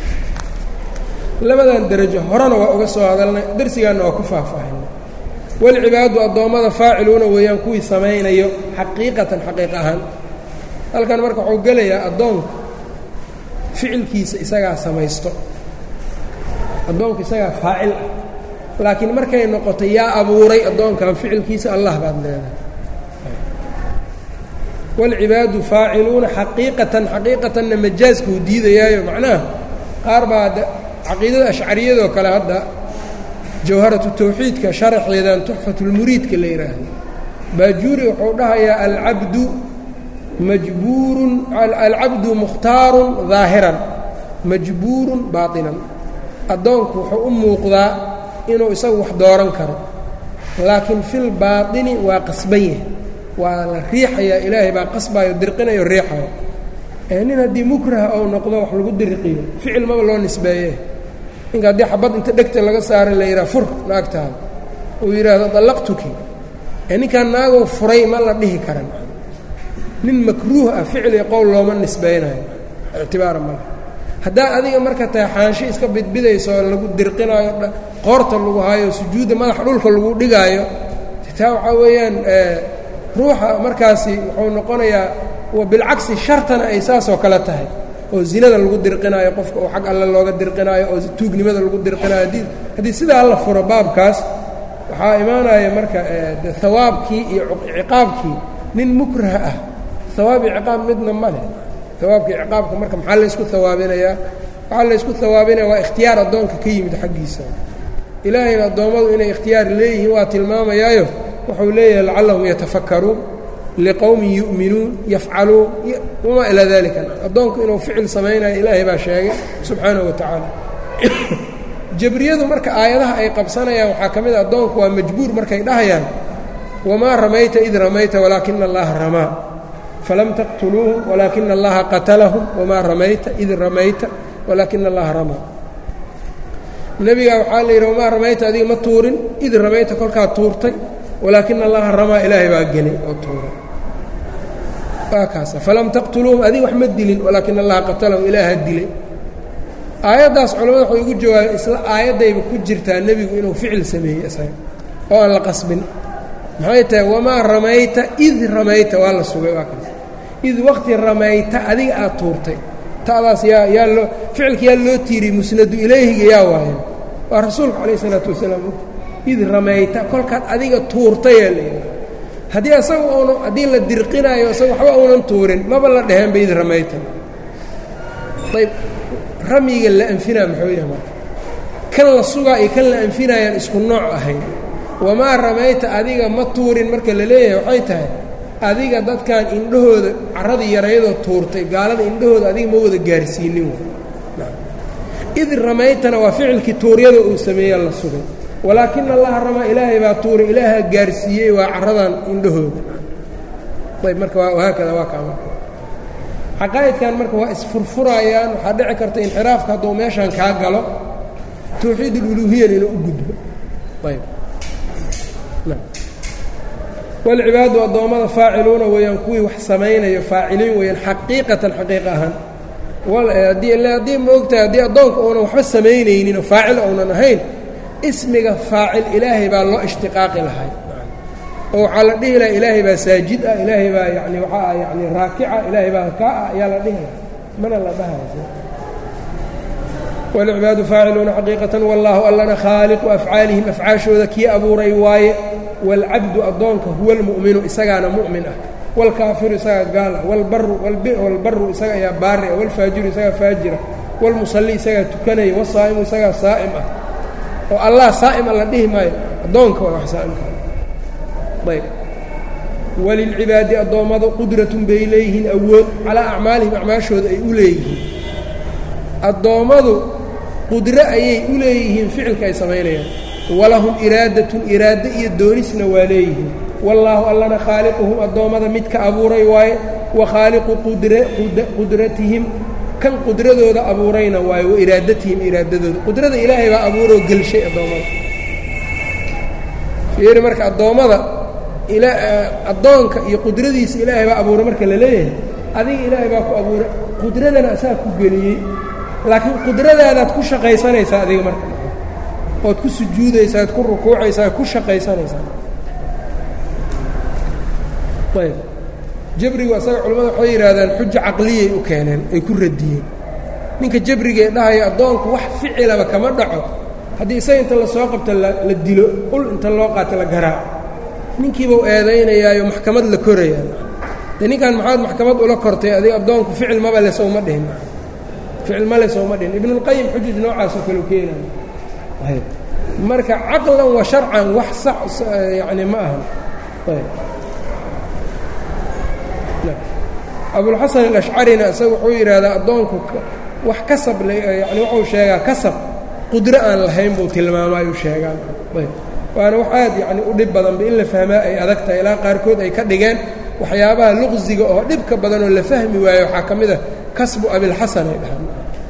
labadan derajo horena waa uga soo hadalnay darsigaanna waa ku faahfaahinay walcibaadu addoommada faaciluuna weeyaan kuwii samaynayo xaqiiqatan xaqiiq ahaan halkan marka wuxuu gelayaa addoonku ficilkiisa isagaa samaysto addoonku isagaa faacil ah laakiin markay noqoto yaa abuuray addoonkan ficilkiisa allah baad leedahay walcibaadu faaciluuna xaqiiqatan xaqiiqatanna majaaskuu diidayaayo macnaha qaar baa caqiidada ashcariyadoo kale hadda jawharatu tawxiidka sharaxeedan tuxfatulmuriidka la yidhaahdo baajuuri wuxuu dhahayaa alcabdu majbuurun alcabdu mukhtaarun daahiran majbuurun baatinan addoonku wuxuu u muuqdaa inuu isagu wax dooran karo laakiin fil baatini waa qasban yahay waa la riixayaa ilaahay baa qasbayo dirqinayo riixayo nin haddii mukraha ou noqdo wax lagu diriqiyo ficil maba loo nisbeeye ninka haddii xabad inta dhegta laga saara la yidhaha fur naagtaada uu yidhaahdo dallaqtuki ee ninkaan naagoo furay ma la dhihi karan nin makruuh ah ficil iyo qowl looma nisbaynayo ictibaara male haddaad adiga marka tahay xaansho iska bidbidayso oo lagu dirqinaayo qoorta lagu haayo sujuudda madaxa dhulka lagu dhigaayo taa waxaa weeyaan ruuxa markaasi wuxuu noqonayaa bilcagsi shartana ay saasoo kale tahay oo zinada lagu dirqinaayo qofka oo xag alle looga dirqinaayo oo tuugnimada lagu dirqinaayo haddii haddii sidaa la furo baabkaas waxaa imaanaya marka de hawaabkii iyo ciqaabkii nin mukraha ah hawaab iyo ciqaab midna ma leh hawaabka iyo ciqaabka marka maxaa laysku hawaabinayaa waxaa laysku hawaabinaya waa ikhtiyaar addoonka ka yimid xaggiisa ilaahayna addoommadu inay ikhtiyaar leeyihiin waa tilmaamayaayo wuxuu leeyahay lacallahum yatafakkaruun liqowmin yu'minuun yafcaluun wamaa ilaa dalika addoonku inuu ficil samaynayo ilaahay baa sheegay subxaanahu wa tacaala jabriyadu marka aayadaha ay qabsanayaan waxaa ka mid a addoonku waa majbuur markay dhahayaan wamaa ramayta id ramayta walaakina allaha ramaa falam taqtuluuhum walaakina allaha qatalahum wamaa ramayta id ramayta walaakina allaha ramaa nebigaa waxaa la yidhi wamaa ramayta adiga ma tuurin id ramayta kolkaa tuurtay walaakina allaha ramaa ilaahay baa gelay oo tuuray waa kaasa falam taqtuluuhum adiga wax ma dilin walaakina allaha qatalahum ilaaha dilay aayaddaas culamada waxay ugu jawaabeen isla aayaddayba ku jirtaa nebigu inuu ficil sameeyey isaga oo aan la qasbin maxay tahay wamaa ramayta id ramayta waa la sugay waa kaas id waqti ramayta adiga aad tuurtay ta'daas yaa yaa loo ficilka yaa loo tiiriyey musnadu ilayhiga yaa waayan waa rasuulka calayh isalaatu wasalaam id ramayta kolkaad adiga tuurtayaa layidhi haddii asaga uuna haddii la dirqinaayo isaga waxba uunan tuurin maba la dheheenba id ramayta ayb ramyiga la anfinaa muxuu yahay marka kan la sugaa iyo kan la anfinaayaan isku nooc ahayn wamaa ramayta adiga ma tuurin marka la leeyahay waxay tahay adiga dadkan indhahooda carradii yarayadoo tuurtay gaalada indhahooda adiga ma wada gaarsiinin id ramaytana waa ficilkii tuuryada uu sameeya la sugay walaakina allaha ramaa ilaahay baa tuuray ilaaha gaarsiiyey waa carradan indhahooda ayb marka wahaakada waa kaa marka caqaa'idkan marka waa isfurfurayaan waxaa dhici karta inxiraafka hadduu meeshan kaa galo tawxiid ululuhiyan inuu u gudbo ayb walcibaadu addoommada faaciluuna weeyaan kuwii wax samaynayo faaciliin weeyaan xaqiiqatan xaqiiqa ahaan haddii ma ogtahay haddii addoonka uunan waxba samaynaynin oo faacil uunan ahayn ismiga faacil ilaahay baa loo ishtiqaaqi lahay oo waxaa la dhihi laha ilaahay baa saajid ah ilaahay baa yani waxaa yani raakica ilaahay baa kaa ah ayaa la dhihi laha mana la dhahaysa walcibaadu faaciluuna xaqiiqatan wallaahu allana khaaliqu afcaalihim afcaashooda kii abuuray waaye waalcabdu addoonka huwa almu'minu isagaana mu'min ah waalkaafiru isagaa gaal ah walbaru isaga ayaa baari ah waalfaajiru isagaa faajira waalmusalli isagaa tukanaya waalsaa'imu isagaa saa'im ah oo allah saa'ima la dhihi maayo addoonka waa wax saa'imka ayb walilcibaadi addoommadu qudratun bay leeyihiin awood calaa acmaalihim acmaashooda ay u leeyihiin addoommadu qudro ayay u leeyihiin ficilka ay samaynayaan walahum iraadatun iraado iyo doonisna waa leeyihiin wallaahu allana khaaliquhum addoommada mid ka abuuray waaye wa khaaliqu qudratihim kan qudradooda abuurayna waaye wa iraadatihim iraadadooda qudrada ilaahay baa abuuroo gelshay addoommada fiiri marka addoommada addoonka iyo qudradiisa ilaahay baa abuuray marka la leeyahay adiga ilaahay baa ku abuuray qudradana asaa ku geliyey laakiin qudradaadaad ku shaqaysanaysaa adiga marka ood ku sujuudaysaa ad ku rukuucaysaa ad ku shaqaysanaysaa ayb jabrigu asaga culimmada waxay yidhaahdaan xuja caqliyay u keeneen ay ku radiyeen ninka jabrigee dhahaya addoonku wax ficilaba kama dhaco haddii isaga inta lasoo qabta la dilo ul inta loo qaata la garaaco ninkiibau eedaynayaayo maxkamad la korayaa de ninkan maxaad maxkamad ula kortay adiga addoonku ficil maba le sowma dhihin ficil male sowma dhihin ibnulqayim xujaj noocaasoo kaleu keenayo marka caqlan wa sharcan wax sax yani ma ahan abulxasan alashcarina isaga wuxuu yidhaahdaa addoonku wax kasab yani wuxuu sheegaa kasab qudro aan lahayn buu tilmaamaa ayuu sheegaa ayb waana wax aad yacni u dhib badanba in la fahmaa ay adag tahay ilaa qaarkood ay ka dhigeen waxyaabaha luqsiga oo dhibka badan oo la fahmi waayo waxaa ka mid a kasbu abilxasan ay dhahaan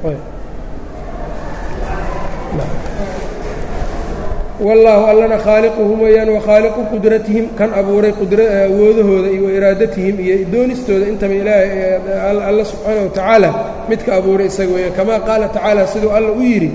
wallaahu allana khaaliquhum weeyaan wa khaaliqu qudratihim kan abuuray awoodahooda iyo wairaadatihim iyo doonistooda intaba ilaahay alla subxaana wa tacaala midka abuuray isaga weeyaan kamaa qaala tacaala siduu alla u yidhi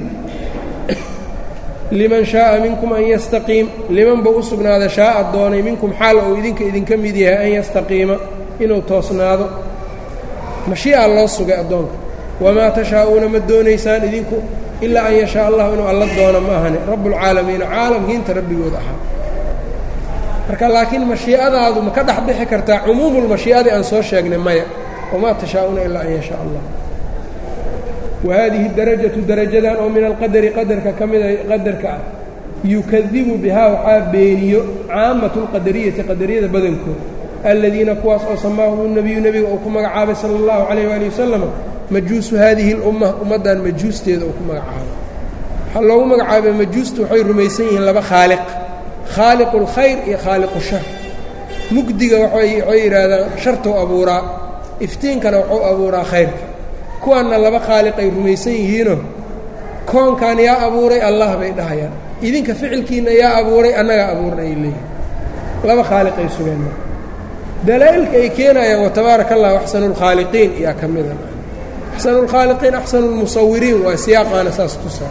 liman shaaa minkum an yastaqiim liman buu u sugnaada shaaa doonay minkum xaal uu idinka idinka mid yahay an yastaqiima inuu toosnaado mashii'a loo sugay addoonka wamaa tashaa'uuna ma doonaysaan idinku ilaa an yashaa allahu inuu alla doono ma ahane rabbulcaalamiina caalamkiinta rabbigooda ahaa marka laakiin mashii'adaadu ma ka dhex bixi kartaa cumuumulmashii'adii aan soo sheegnay maya wamaa tashaa'uuna ilaa an yashaa allah wahadihi darajatu darajadan oo min alqadari qadarka ka mida qadarka ah yukadibu bihaa waxaa beeniyo caamatu lqadariyati qadariyada badankooda aladiina kuwaas oo samaahum unebiyu nebiga uu ku magacaabay sala allahu calayh waali wasalama majuusu haadihi اlumma ummaddan majuusteeda uu ku magacaabay waxaa loogu magacaabay majuustu waxay rumaysan yihiin laba khaaliq khaaliqu اlkhayr iyo khaaliqu shar mugdiga waxay yidhaahdaan shartuu abuuraa iftiinkana wuxuu abuuraa khayrka kuwaanna laba khaaliq ay rumaysan yihiinoo koonkan yaa abuuray allah bay dhahayaan idinka ficilkiinna yaa abuuray annagaa abuurna ay leeyihin laba khaaliq ay sugeen dalaa'ilka ay keenayaan watabaaraka allahu axsanu اlkhaaliqiin yaa ka mida axsanu اlkhaaliqiin axsanu اlmusawiriin waa siyaaqaana saas tusaa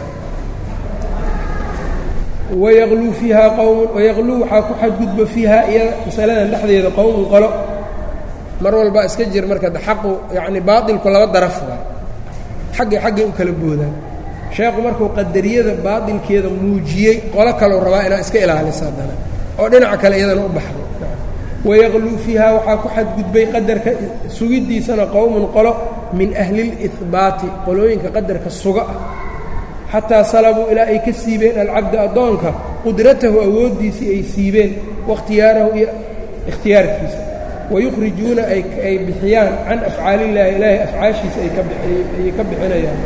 wayakluu fiihaa qowmun wayakluu waxaa ku xadgudba fiihaa iyada masaladan dhexdeeda qowmun qolo mar walbaa iska jir marka xaqu yacni baatilku laba daraf waa xaggay xaggay u kala boodaan sheekhu markuu qadariyada baatilkeeda muujiyey qolo kaleu rabaa inaad iska ilaalisa haddana oo dhinaca kale iyadana u baxdo wayakluu fiihaa waxaa ku xadgudbay qadarka sugiddiisana qowmun qolo min ahli اlihbaati qolooyinka qadarka suga ah xataa salabuu ilaa ay ka siibeen alcabda addoonka qudratahu awooddiisii ay siibeen waاkhtiyaarahu iyo ikhtiyaarkiisa wayukhrijuuna ay bixiyaan can afcaaliillaahi ilaahay afcaashiisa ayay ka bixinayaan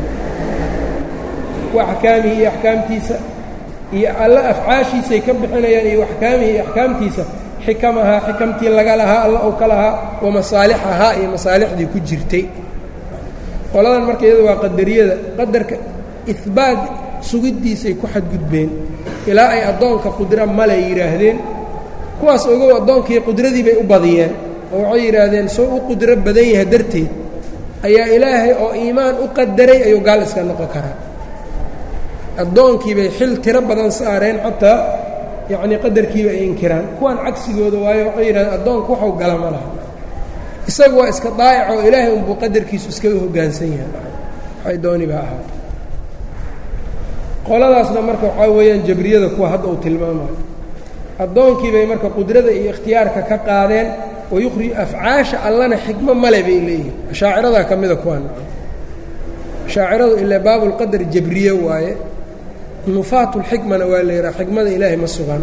wa axkaamihi iyo axkaamtiisa iyo alla afcaashiisay ka bixinayaan iyo axkaamihi iyo axkaamtiisa xikamahaa xikamtii laga lahaa alla ou ka lahaa wa masaalixahaa iyo masaalixdii ku jirtay qoladan marka iyada waa qadariyada qadarka ihbaat sugiddiisay ku xadgudbeen ilaa ay addoonka qudra male yidhaahdeen kuwaas ogow addoonkii qudradii bay u badiyeen oo waxay yidhaahdeen soo u qudro badan yahay darteed ayaa ilaahay oo iimaan u qadaray ayuu gaal iska noqon karaa addoonkii bay xil tiro badan saareen xataa yacnii qadarkiiba ay inkiraan kuwan cagsigooda waayo waxay yidhahdeen addoonku waxuu gala ma laha isagu waa iska daa'icoo ilaahay unbuu qadarkiisu iskaga hoggaansan yahay waxay dooni baa ahaa qoladaasna marka waxaa weeyaan jabriyada kuwa hadda uu tilmaamayo addoonkii bay marka qudrada iyo ikhtiyaarka ka qaadeen wayukhrij afcaasha allana xikmo male bay leeyihin ashaaciradaa ka mida kuwan ashaaciradu ilaa baabulqadar jabriye waaye nufaatulxikmana waa la yidhaha xikmada ilaahay ma sugaan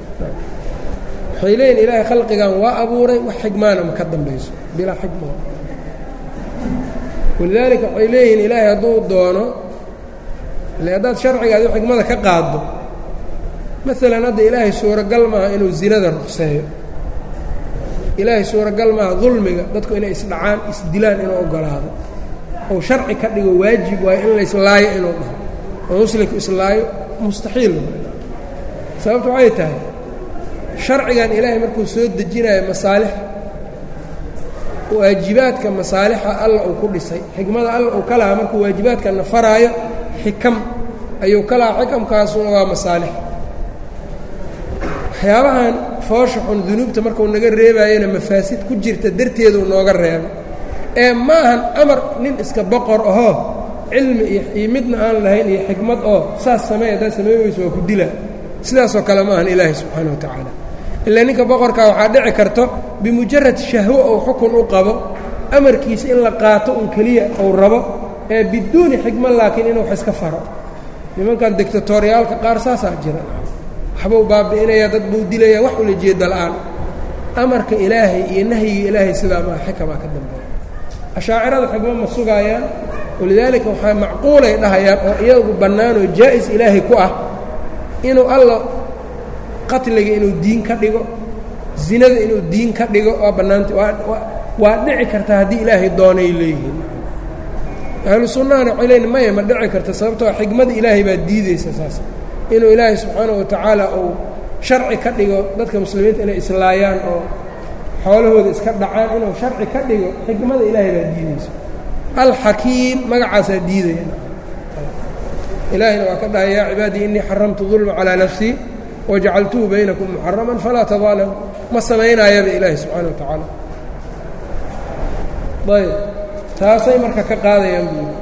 waxay leeyihin ilaahay khalqigan waa abuuray wax xikmaana ma ka dambayso bilaa xikma walidaalika waxay leeyihiin ilaahay hadduu doono ile haddaad sharcigaadi xikmada ka qaaddo maalan hadda ilaahay suuragal maaha inuu zinada ruqseeyo ilaahay suuragal maaha dulmiga dadku inay isdhacaan isdilaan inuu oggolaado ou sharci ka dhigo waajib waayo in layslaayo inuu dhaho oo muslimku islaayo mustaxiil sababta waxay tahay sharcigan ilaahay markuu soo dejinayo masaalix waajibaadka masaalixa alla uu ku dhisay xikmada alla uu ka lahaa markuu waajibaadkana faraayo xikam ayuu ka lahaa xikamkaasuna waa masaalix waxyaabahan foosha xun dunuubta markuu naga reebaayana mafaasid ku jirta darteeduu nooga reebo ee ma ahan amar nin iska boqor ahoo cilmi iyo midna aan lahayn iyo xikmad oo saas samey haddaad samey weyso waa ku dila sidaasoo kale ma ahan ilaahi subxaana wa tacaala ilaa ninka boqorkaa waxaa dhici karto bimujarad shahwo ou xukun u qabo amarkiisa in la qaato un keliya uu rabo ee biduuni xikma laakiin inuu wax iska faro nimankan dictatoriyaalka qaar saasaa jira waxbuu baabi'inaya dad buu dilaya wax ula jeeda la'aan amarka ilaahay iyo nahyiga ilaahay sidaa maa xikamaa ka dambeeya ashaacirada xigmo ma sugaayaan walidaalika waxaa macquulay dhahayaan oo iyagu bannaanoo jaa'is ilaahay ku ah inuu alla qatliga inuu diin ka dhigo zinada inuu diin ka dhigo waa bannaanta waa dhici karta haddii ilaahay doonay leeyihiin ahlu sunnahana waxay leeyiin maya ma dhici karta sababtoo xigmada ilaahay baa diideysa saas inuu ilaahay subxaanahu wa tacaala uu sharci ka dhigo dadka muslimiinta inay islaayaan oo xoolahooda iska dhacaan inuu sharci ka dhigo xikmada ilaahay baa diideyso alxakiim magacaasaa diidaya ilaahayna waa ka dhahay yaa cibaadii innii xaramtu dulma calaa nafsii wajacaltuhu baynakum muxaraman falaa tadaalamu ma samaynaayaba ilaahay subxaana wa tacaala ayb taasay marka ka qaadayaan buuli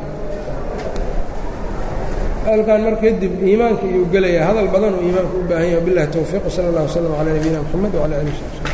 hadalkan marka kadib iimaanka iyuu gelaya hadal badan oo iimaanka u baahan yahay wabillahi towfiiq wsala allah wslam calaa nabiyina mxamed wcala alih w sabi